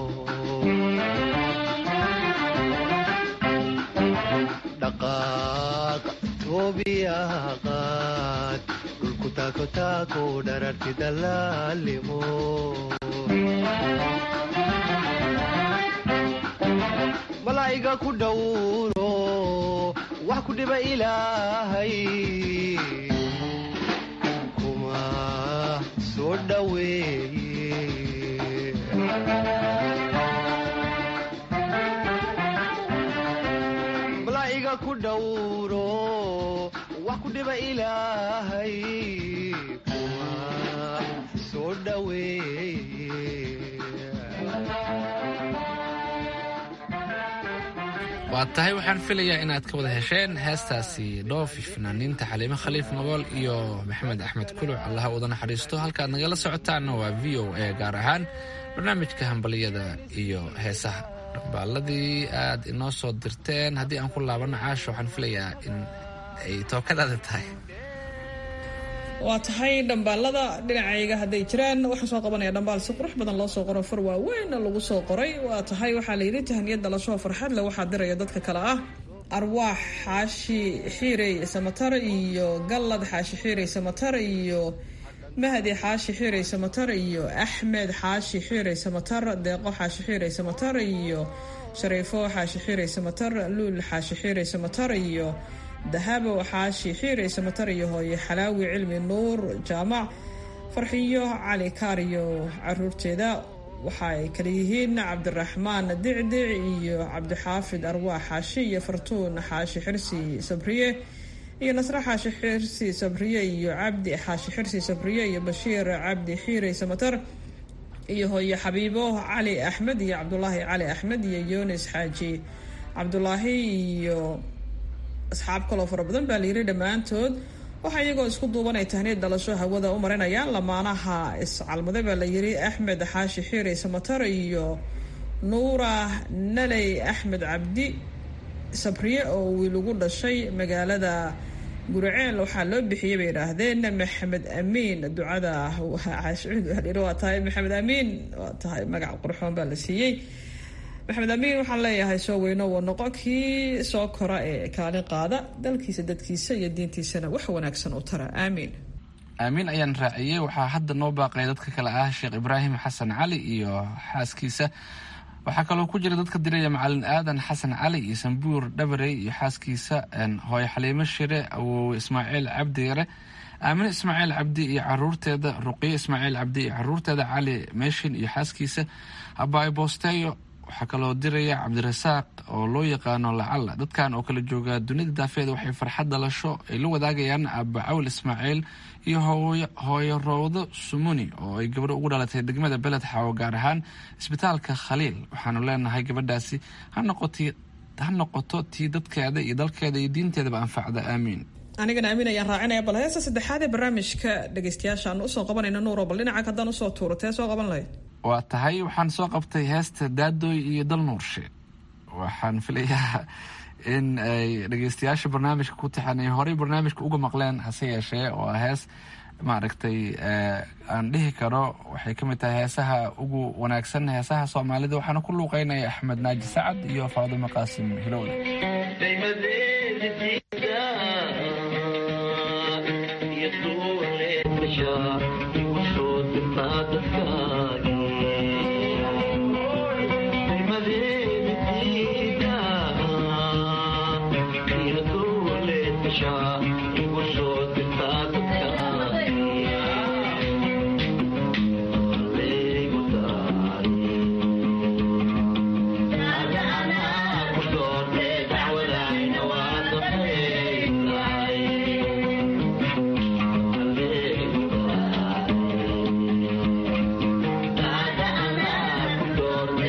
dhaqaaq toobiyaha qaad dhulku taako taako dhararti dalaaliho malaa'iga ku dhowro wax ku dhiba ilaahay kuma soo dhoweeye malaa'iga ku dhowro wax ku dhiba ilaahay kuma soo dhoweeye waa tahay waxaan filayaa inaad ka wada hesheen heestaasi dhoofi fanaaniinta xaliimo khaliif nogool iyo maxamed axmed kuluc allaha uda naxariisto halkaad nagala socotaanna waa v o a gaar ahaan barnaamijka hambaliyada iyo heesaha dhambaaladii aad inoo soo dirteen haddii aan ku laabano caasha waxaan filayaa in ay tookadaada tahay waa tahay dhambaalada dhinacayga hadday jiraan waxaan soo qabanaya dhambaal si qurux badan loo soo qoro far waaweynna lagu soo qoray waa tahay waxaa la yidhi tahaniyad dalashoo farxad le waxaa diraya dadka kale ah arwaax xaashi xiirey samatar iyo gallad xaashi xiirey samatar iyo mahdi xaashi xiirey samatar iyo axmed xaashi xiirey samatar deeqo xaashi xiirey samatar iyo shariifo xaashi xiirey samatar luul xaashi xiirey samatar iyo dahabo xaashi xiirey samatar iyo hooye xalaawi cilmi nuur jaamac farxiyo cali kaariyo caruurteeda waxa ay kala yihiin cabdiraxmaan dicdic iyo cabdixaafid arwaax xaashi iyo fartuun xaashi xirsi sabriye iyo nasre xaashi xirsi sabriye iyo cabdi xaashi xirsi sabriye iyo bashiir cabdi xiirey samatar iyo hooye xabiibo cali axmed iyo cabdulaahi cali axmed iyo yunis xaaji cabdulaahi iyo asxaab kaloo fara badan baa layidhi dhammaantood waxaa iyagoo isku duubanay tahniyad dhalasho hawada u marinayaan lamaanaha iscalmaday baa layidhi axmed xaashi xiirey samatar iyo nuura naley axmed cabdi sabriye oo wiil ugu dhashay magaalada guriceel waxaa loo bixiyey bay idhaahdeen maxamed amiin ducada waa tahay maxamed amiin waa tahay magac qurxoon baa la siiyey maxamed amiin waxaan leeyahay soo weyno waa noqo kii soo kora ee kaalin qaada dalkiisa dadkiisa iyo diintiisana wax wanaagsan u tara aamiin aamiin ayaan raaciyey waxaa hadda noo baaqay dadka kale ah sheekh ibraahim xasan cali iyo xaaskiisa waxaa kaloo ku jira dadka diraya macalin aadan xasan cali iyo sambuur dhabarey iyo xaaskiisa hooye xaliimo shire awowe ismaaciil cabdi yare aamine ismaaciil cabdi iyo caruurteeda ruqiye ismaaciil cabdi iyo caruurteeda cali meeshin iyo xaaskiisa abaayo boosteeyo waxaa kaloo diraya cabdirasaaq oo loo yaqaano lacalla dadkan oo kala jooga dunida daafeeda waxay farxad dhalasho ay la wadaagayaan aaba cawl ismaaciil iyo hooyo roowdo sumuni oo ay gabadho ugu dhalatay degmada beled xaawo gaar ahaan isbitaalka khaliil waxaanu leenahay gabadhaasi ha noqoto tii dadkeeda iyo dalkeeda iyo diinteedaba anfacda aamiin anigana amiin ayaan raacinaya bal heesta saddexaad ee barnaamijka dhegeystayaasha aan usoo qabanayno nuuro bal dhinaca haddaan usoo tuuro tee soo qaban lahayd waa tahay waxaan soo qabtay heesta daadooy iyo dal nuurshe waxaan filayaa in ay dhegeystayaasha barnaamijka ku taxan ay horey barnaamijka uga maqleen hase yeeshee oo hees maaragtay aan dhihi karo waxay ka mid tahay heesaha ugu wanaagsan heesaha soomaalida waxaana ku luuqeynaya axmed naaji sacad iyo faadimo qaasim hilowle Yeah.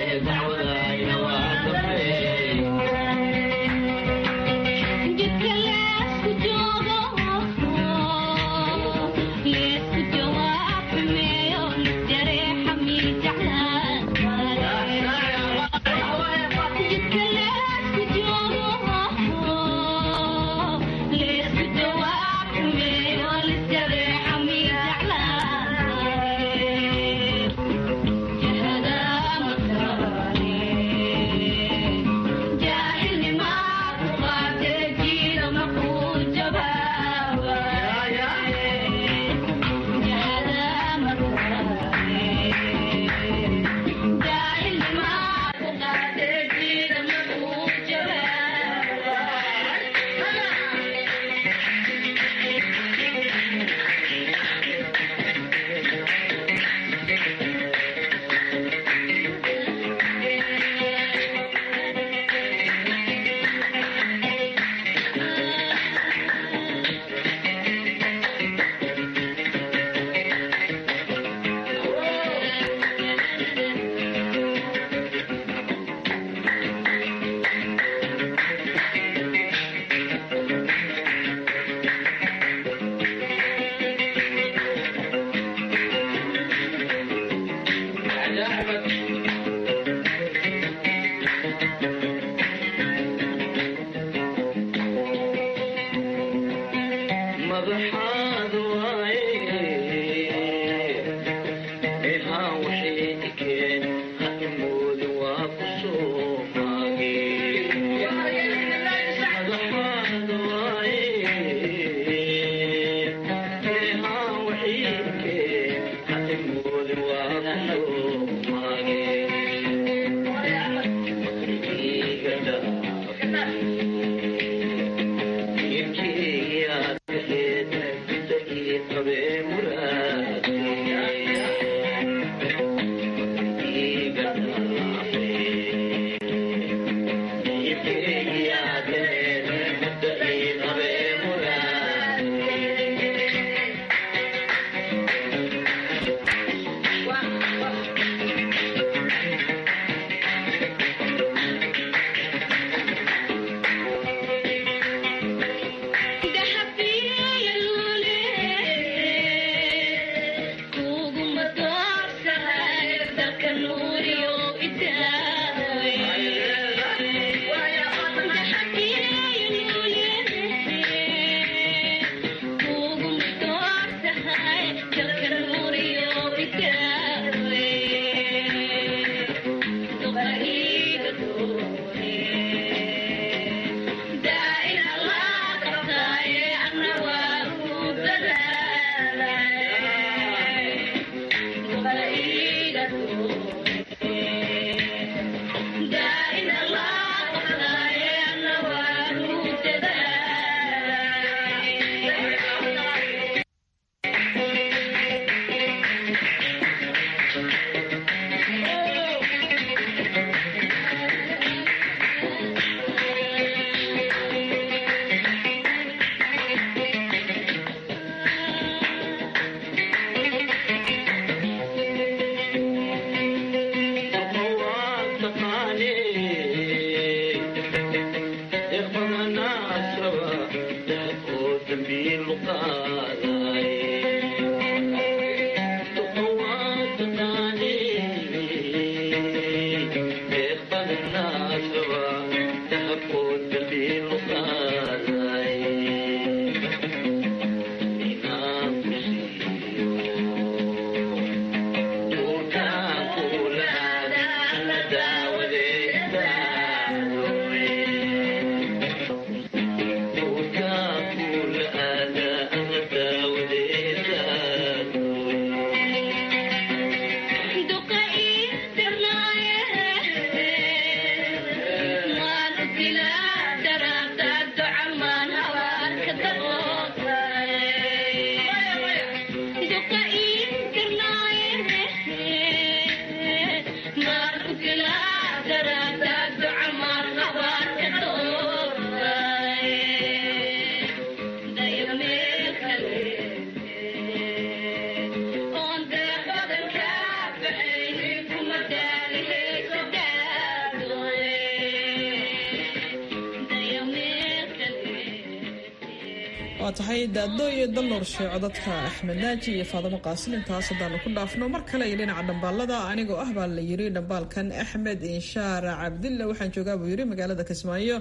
Yeah. waa tahay daado iyo dalnoor sheeco dadka axmed naaji iyo faadamo qaasin intaas haddaanu ku dhaafno mar kale iyo dhinaca dhambaalada anigoo ah baa la yiri dhambaalkan axmed inshaar cabdilla waxaan joogaa buu yiri magaalada kismaayo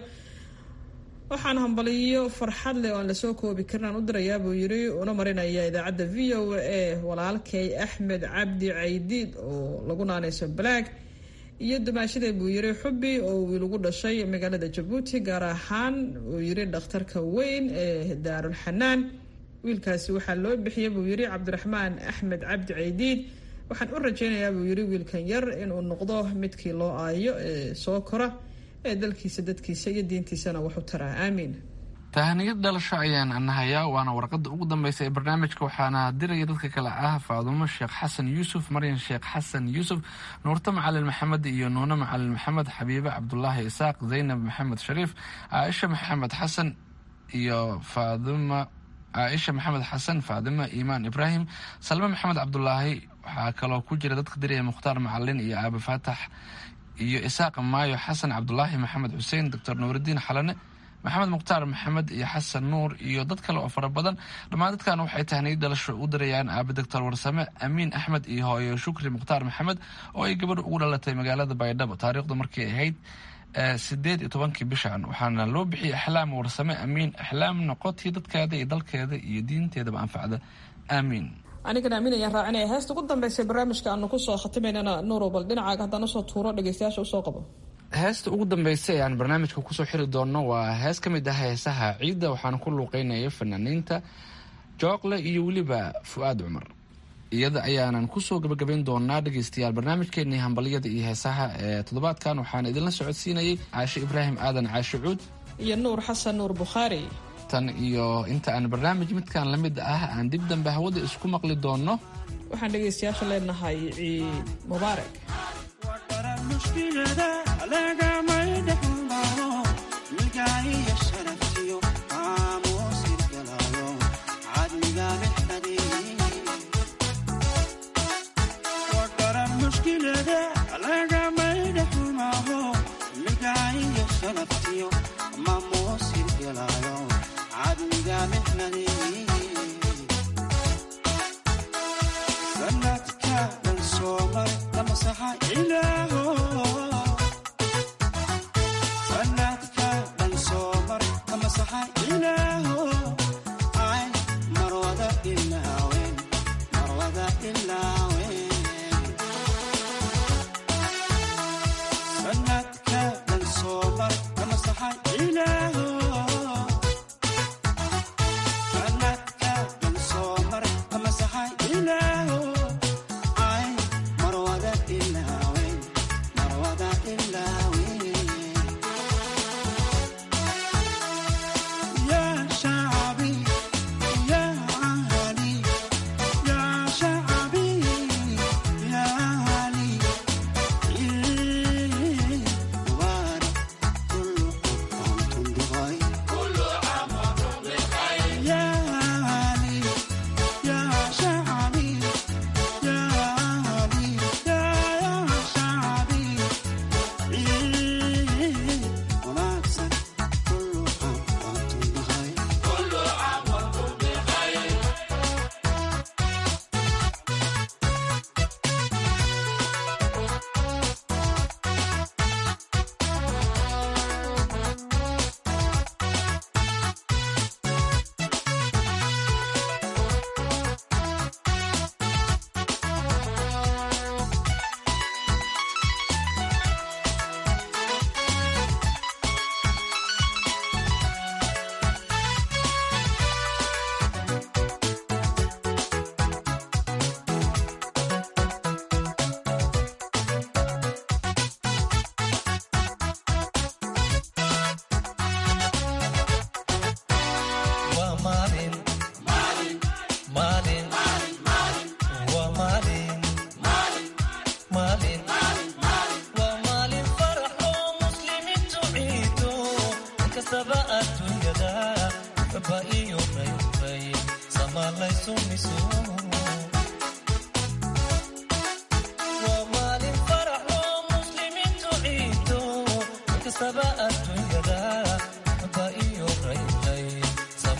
waxaan hambaliyo farxad leh oo aan lasoo koobi karin aan u dirayaa buu yiri una marinaya idaacadda v o a walaalkay axmed cabdi caydiid oo lagu naanayso balaag iyo dumaashada buu yiri xubi oo wiil ugu dhashay magaalada jabuuti gaar ahaan uu yiri dhakhtarka weyn ee daarul xanaan wiilkaasi waxaa loo bixiyey buu yiri cabdiraxmaan axmed cabdi caydiid waxaan u rajaynayaa buu yiri wiilkan yar inuu noqdo midkii loo aayo ee soo kora ee dalkiisa dadkiisa iyo diintiisana waxu taraa aamiin tahaniyad dhalasho ayaan nahayaa waana warqada ugu dambeysa ee barnaamijka waxaana diraya dadka kale ah faadumo sheekh xasan yuusuf maryan sheekh xasan yuusuf nuurto macalin maxamed iyo nuune macalin maxamed xabiibe cabdulaahi isaaq zaynab maxamed shariif caaisha maxamed xasan iyo faaduma caaisha maxamed xasan faadima iimaan ibraahim salme maxamed cabdulaahi waxaa kaloo ku jira dadka diraya mukhtaar macalin iyo aabe faatax iyo isaaq maayo xasan cabdulaahi maxamed xuseen doctor nuuridiin xalane maxamed mukhtaar maxamed iyo xasan nuur iyo dad kale oo fara badan dhammaan dadkan waxay tahniyad dhalasho u dirayaan aabe doctor warsame amiin axmed iyo hooyo shukri mukhtaar maxamed oo ay gabadh ugu dhalatay magaalada baydhabo taariikhdu markay ahayd sideed iyo tobankii bishan waxaana loo bixiyay axlaam warsame amiin axlaam noqotii dadkeeda iyo dalkeeda iyo diinteedaba anfacda aamiin anigana amiin ayaan raacinaya heesta ugu dambeysay barnaamijka aanu kusoo khatimaynana nuurow bal dhinacaaga haddaan usoo tuuro dhegeystayaasha usoo qabo heesta ugu dambeysa ee aan barnaamijka kusoo xiri doonno waa hees ka mid ah heesaha ciidda waxaana ku luuqeynaya fanaaniinta jookle iyo weliba fu-aad cumar iyada ayaanan kusoo gabagabayn doonaa dhegeystayaal barnaamijkeenii hambalyada iyo heesaha ee toddobaadkan waxaana idinla socodsiinayay caashe ibraahim aadan caashe cuud iyo nuur xasan nuur bukhaari tan iyo inta aan barnaamij midkan la mid ah aan dib dambe hawada isku maqli doonno waxaan dhegeystayaasha leenahay ciid mubaarak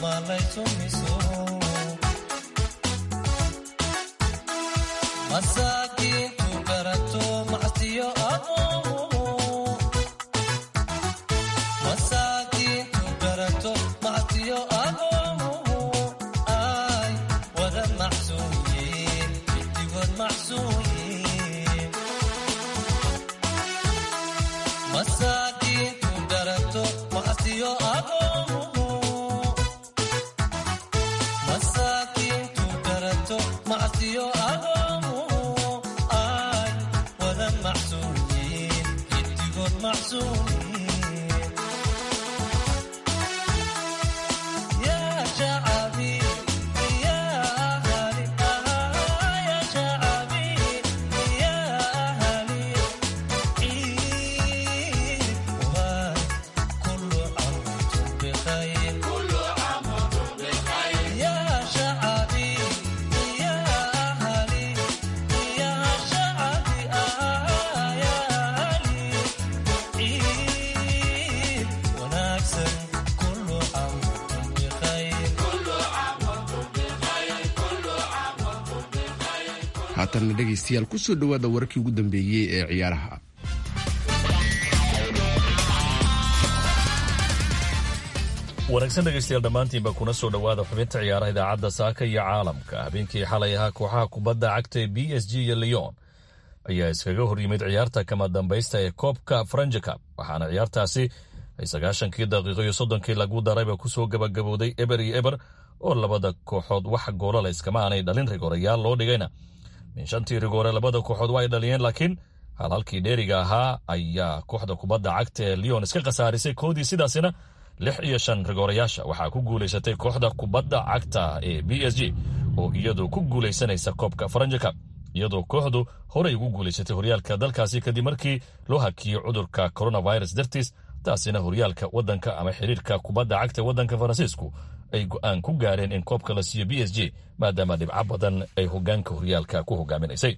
haatanna dhegaystayaal kusoo dhowaada wararkii ugu dambeeyey ee ciyaaraha wanaagsan dhegaystayaal dhammaantiinba kuna soo dhowaada xubinta ciyaaraha idaacadda saaka iyo caalamka habeenkii xalay ahaa kooxaha kubadda cagta ee b s g iyo leon ayaa iskaga hor yimid ciyaarta kama dambaysta ee koobka franjicab waxaana ciyaartaasi ay sagaashankii daqiiqo iyo soddonkii lagu darayba kusoo gabagabowday eber iyo eber oo labada kooxood wax goolala iskama aanay dhalin rigorayaal loo dhigayna min shantii rigoore labada kooxood waa ay dhaliyeen laakiin hal halkii dheeriga ahaa ayaa kooxda kubadda cagta ee leon iska khasaarisay koodii sidaasina lix iyo shan rigoorayaasha waxaa ku guulaysatay kooxda kubadda cagta ee b s g oo iyadu ku guulaysanaysa koobka faranjicab iyadoo kooxdu horey ugu guulaysatay horyaalka dalkaasi kadib markii loo hakiyey cudurka coronavirus dartiis taasina horyaalka wadanka ama xiriirka kubadda cagta ee wadanka faransiisku ay go-aan ku gaareen in koobka la siiyo b s g maadaama dhibco badan ay hogaanka horyaalka ku hogaaminaysay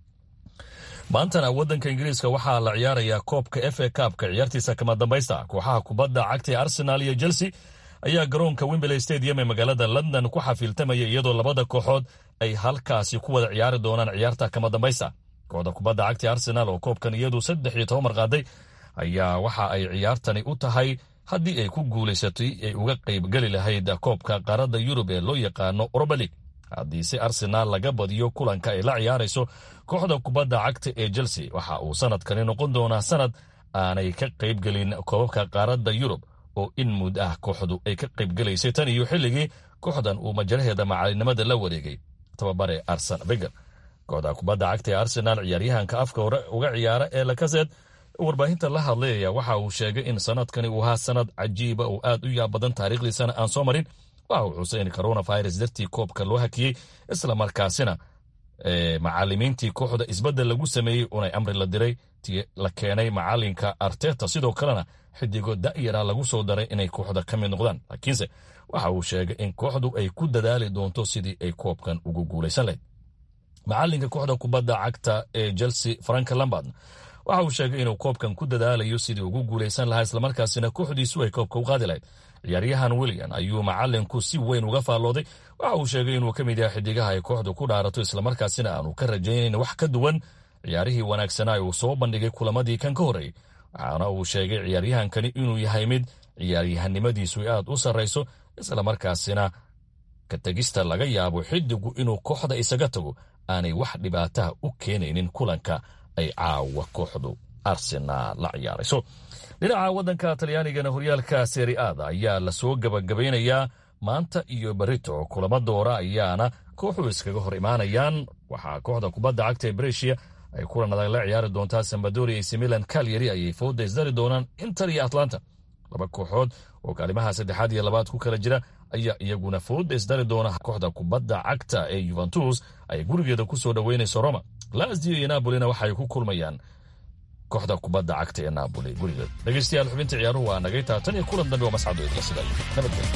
maantana wadanka ingiriiska waxaa la ciyaarayaa koobka f a kaabka ciyaartiisa kama dambaysta kooxaha kubadda cagta ee arsenal iyo chelsea ayaa garoonka wimberley stadium ee magaalada london ku xafiiltamaya iyadoo labada kooxood ay halkaasi ku wada ciyaari doonaan ciyaarta kama dambaysta kooxda kubadda cagta ee arsenal oo koobkan iyadu saddex iyo toban mar qaaday ayaa waxa ay ciyaartani u tahay haddii ay ku guulaysatay ay uga qaybgeli lahayd koobka qaaradda yurub ee loo yaqaano oroba league haddiise arsenaal laga badiyo kulanka ay la ciyaarayso kooxda kubadda cagta ee chelsea waxa uu sanadkani noqon doonaa sanad aanay ka qaybgelin koobabka qaaradda yurub oo in mud ah kooxdu ay ka qaybgelaysay tan iyo xilligii kooxdan uu majaraheeda macalinimada la wareegay tababare arsen veger kooxda kubadda cagta ee arsenaal ciyaaryahanka afka hore uga ciyaara ee lakaseed warbaahinta la hadlayaya waxa uu sheegay in sanadkani uu ahaa sanad cajiiba oo aad u yaab badan taariikhdiisana aan soo marin waxa uu xusay in coronavirus dartii koobka loo hakiyey isla markaasina macalimiintii kooxda isbeddel lagu sameeyey unay amri la diray ti la keenay macalinka arteta sidoo kalena xidigo da'yara lagu soo daray inay kooxda ka mid noqdaan laakiinse waxa uu sheegay in kooxdu ay ku dadaali doonto sidii ay koobkan ugu guulaysan lahayd macalinka kooxda kubadda cagta ee chelsea frank lambard waxa uu sheegay inuu koobkan ku dadaalayo sidii ugu guulaysan lahaa islamarkaasina kooxdiisu ay koobka u qaadi lahayd ciyaaryahan william ayuu macalinku si weyn uga faallooday waxa uu sheegay inuu ka mid yahay xidigaha ay kooxdu ku dhaarato islamarkaasina aanu ka rajaynayn wax ka duwan ciyaarihii wanaagsanaa uu soo bandhigay kulamadii kan ka horreeyey waxaana uu sheegay ciyaaryahankani inuu yahay mid ciyaaryahanimadiisu ay aad u sarrayso islamarkaasina ka tegista laga yaabo xidigu inuu kooxda isaga tago aanay wax dhibaataha u keenaynin kulanka ay caawa kooxdu arsenaal la ciyaarayso dhinaca waddanka talyaanigana horyaalka seriaada ayaa lasoo gabagabaynayaa maanta iyo berito kulamo doora ayaana kooxu iskaga hor imaanayaan waxaa kooxda kubadda cagta ee breshia ay kulan adag la ciyaari doontaa sambadoria ac milan kalyari ayay fooda isdari doonaan inter iyo atlanta laba kooxood oo kaalimaha saddexaad iyo labaad ku kala jira ayaa iyaguna fooda isdari doona kooxda kubadda cagta ee yuventus ay gurigeeda ku soo dhoweynayso roma lazio iyo nabolina waxaay ku kulmayaan kooxda kubadda cagta ee naaboli gurigeed dhegeystayaal xubinta ciyaaruhu waa nagay taatan iyo kulan dambe waa mascado idla sida nabadgelyo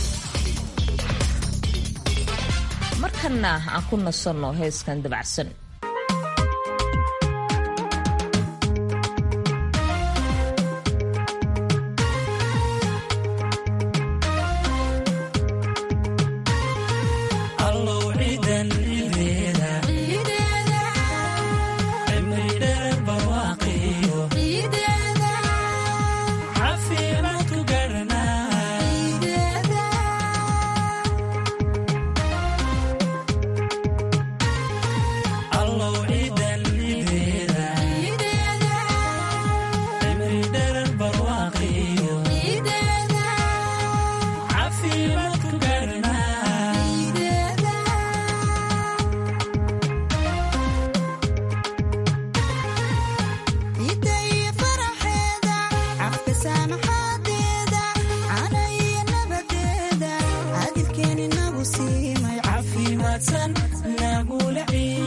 markanna aan ku nasanno heeskan dabacsan afka saamaxaadeeda cana iyo nabadeeda cadilkeeni nagu siimay caafimaadsan nagula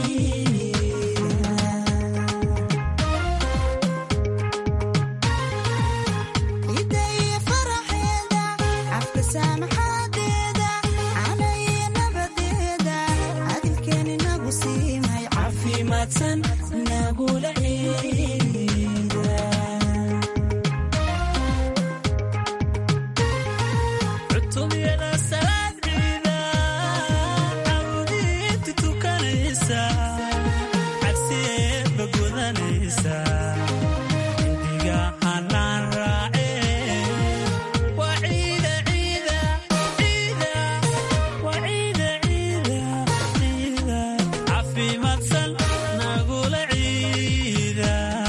ciida iyo faraxeeda afka saamaxaadeeda cana iyo nabadeeda cadilkeeni nagu siimay caafimaadsan nagula ciida cutubiyada salaad ciida cawdiinta tukanaysa cabsiyeedba gudanaysa indiga hanaan raace waa ciida ciida ciida waa ciida ciida ciida caafimaadsan nagula ciida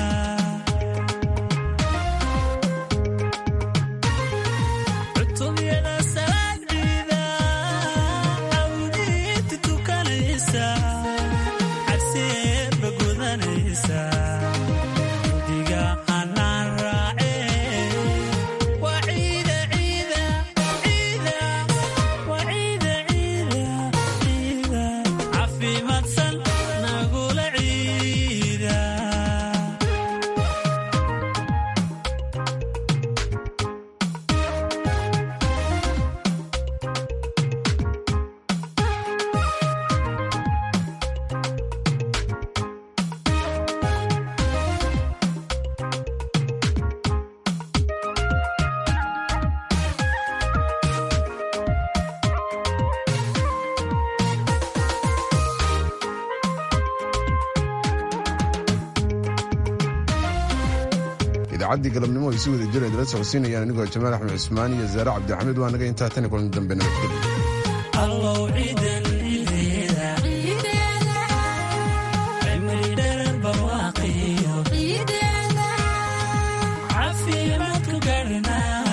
cutubiyada salaad ciida cawdiinta tukanaysa cabsiyeedba gudanaysa indiga hanaan raace waa ciida ciida ciida waa ciida ciida ciida caafimaadsan nagula ciida idaacaddii galabnimo ay si wada jir idala socodsiinayaan anigoo jamaal axmed cusmaan iyo zaare cabdixamiid waa naga intaa tan kulan dambe nabadgelyo allow ciidan ciideeda cimri dherer barwaaqiyo caafimaadku gaarnaa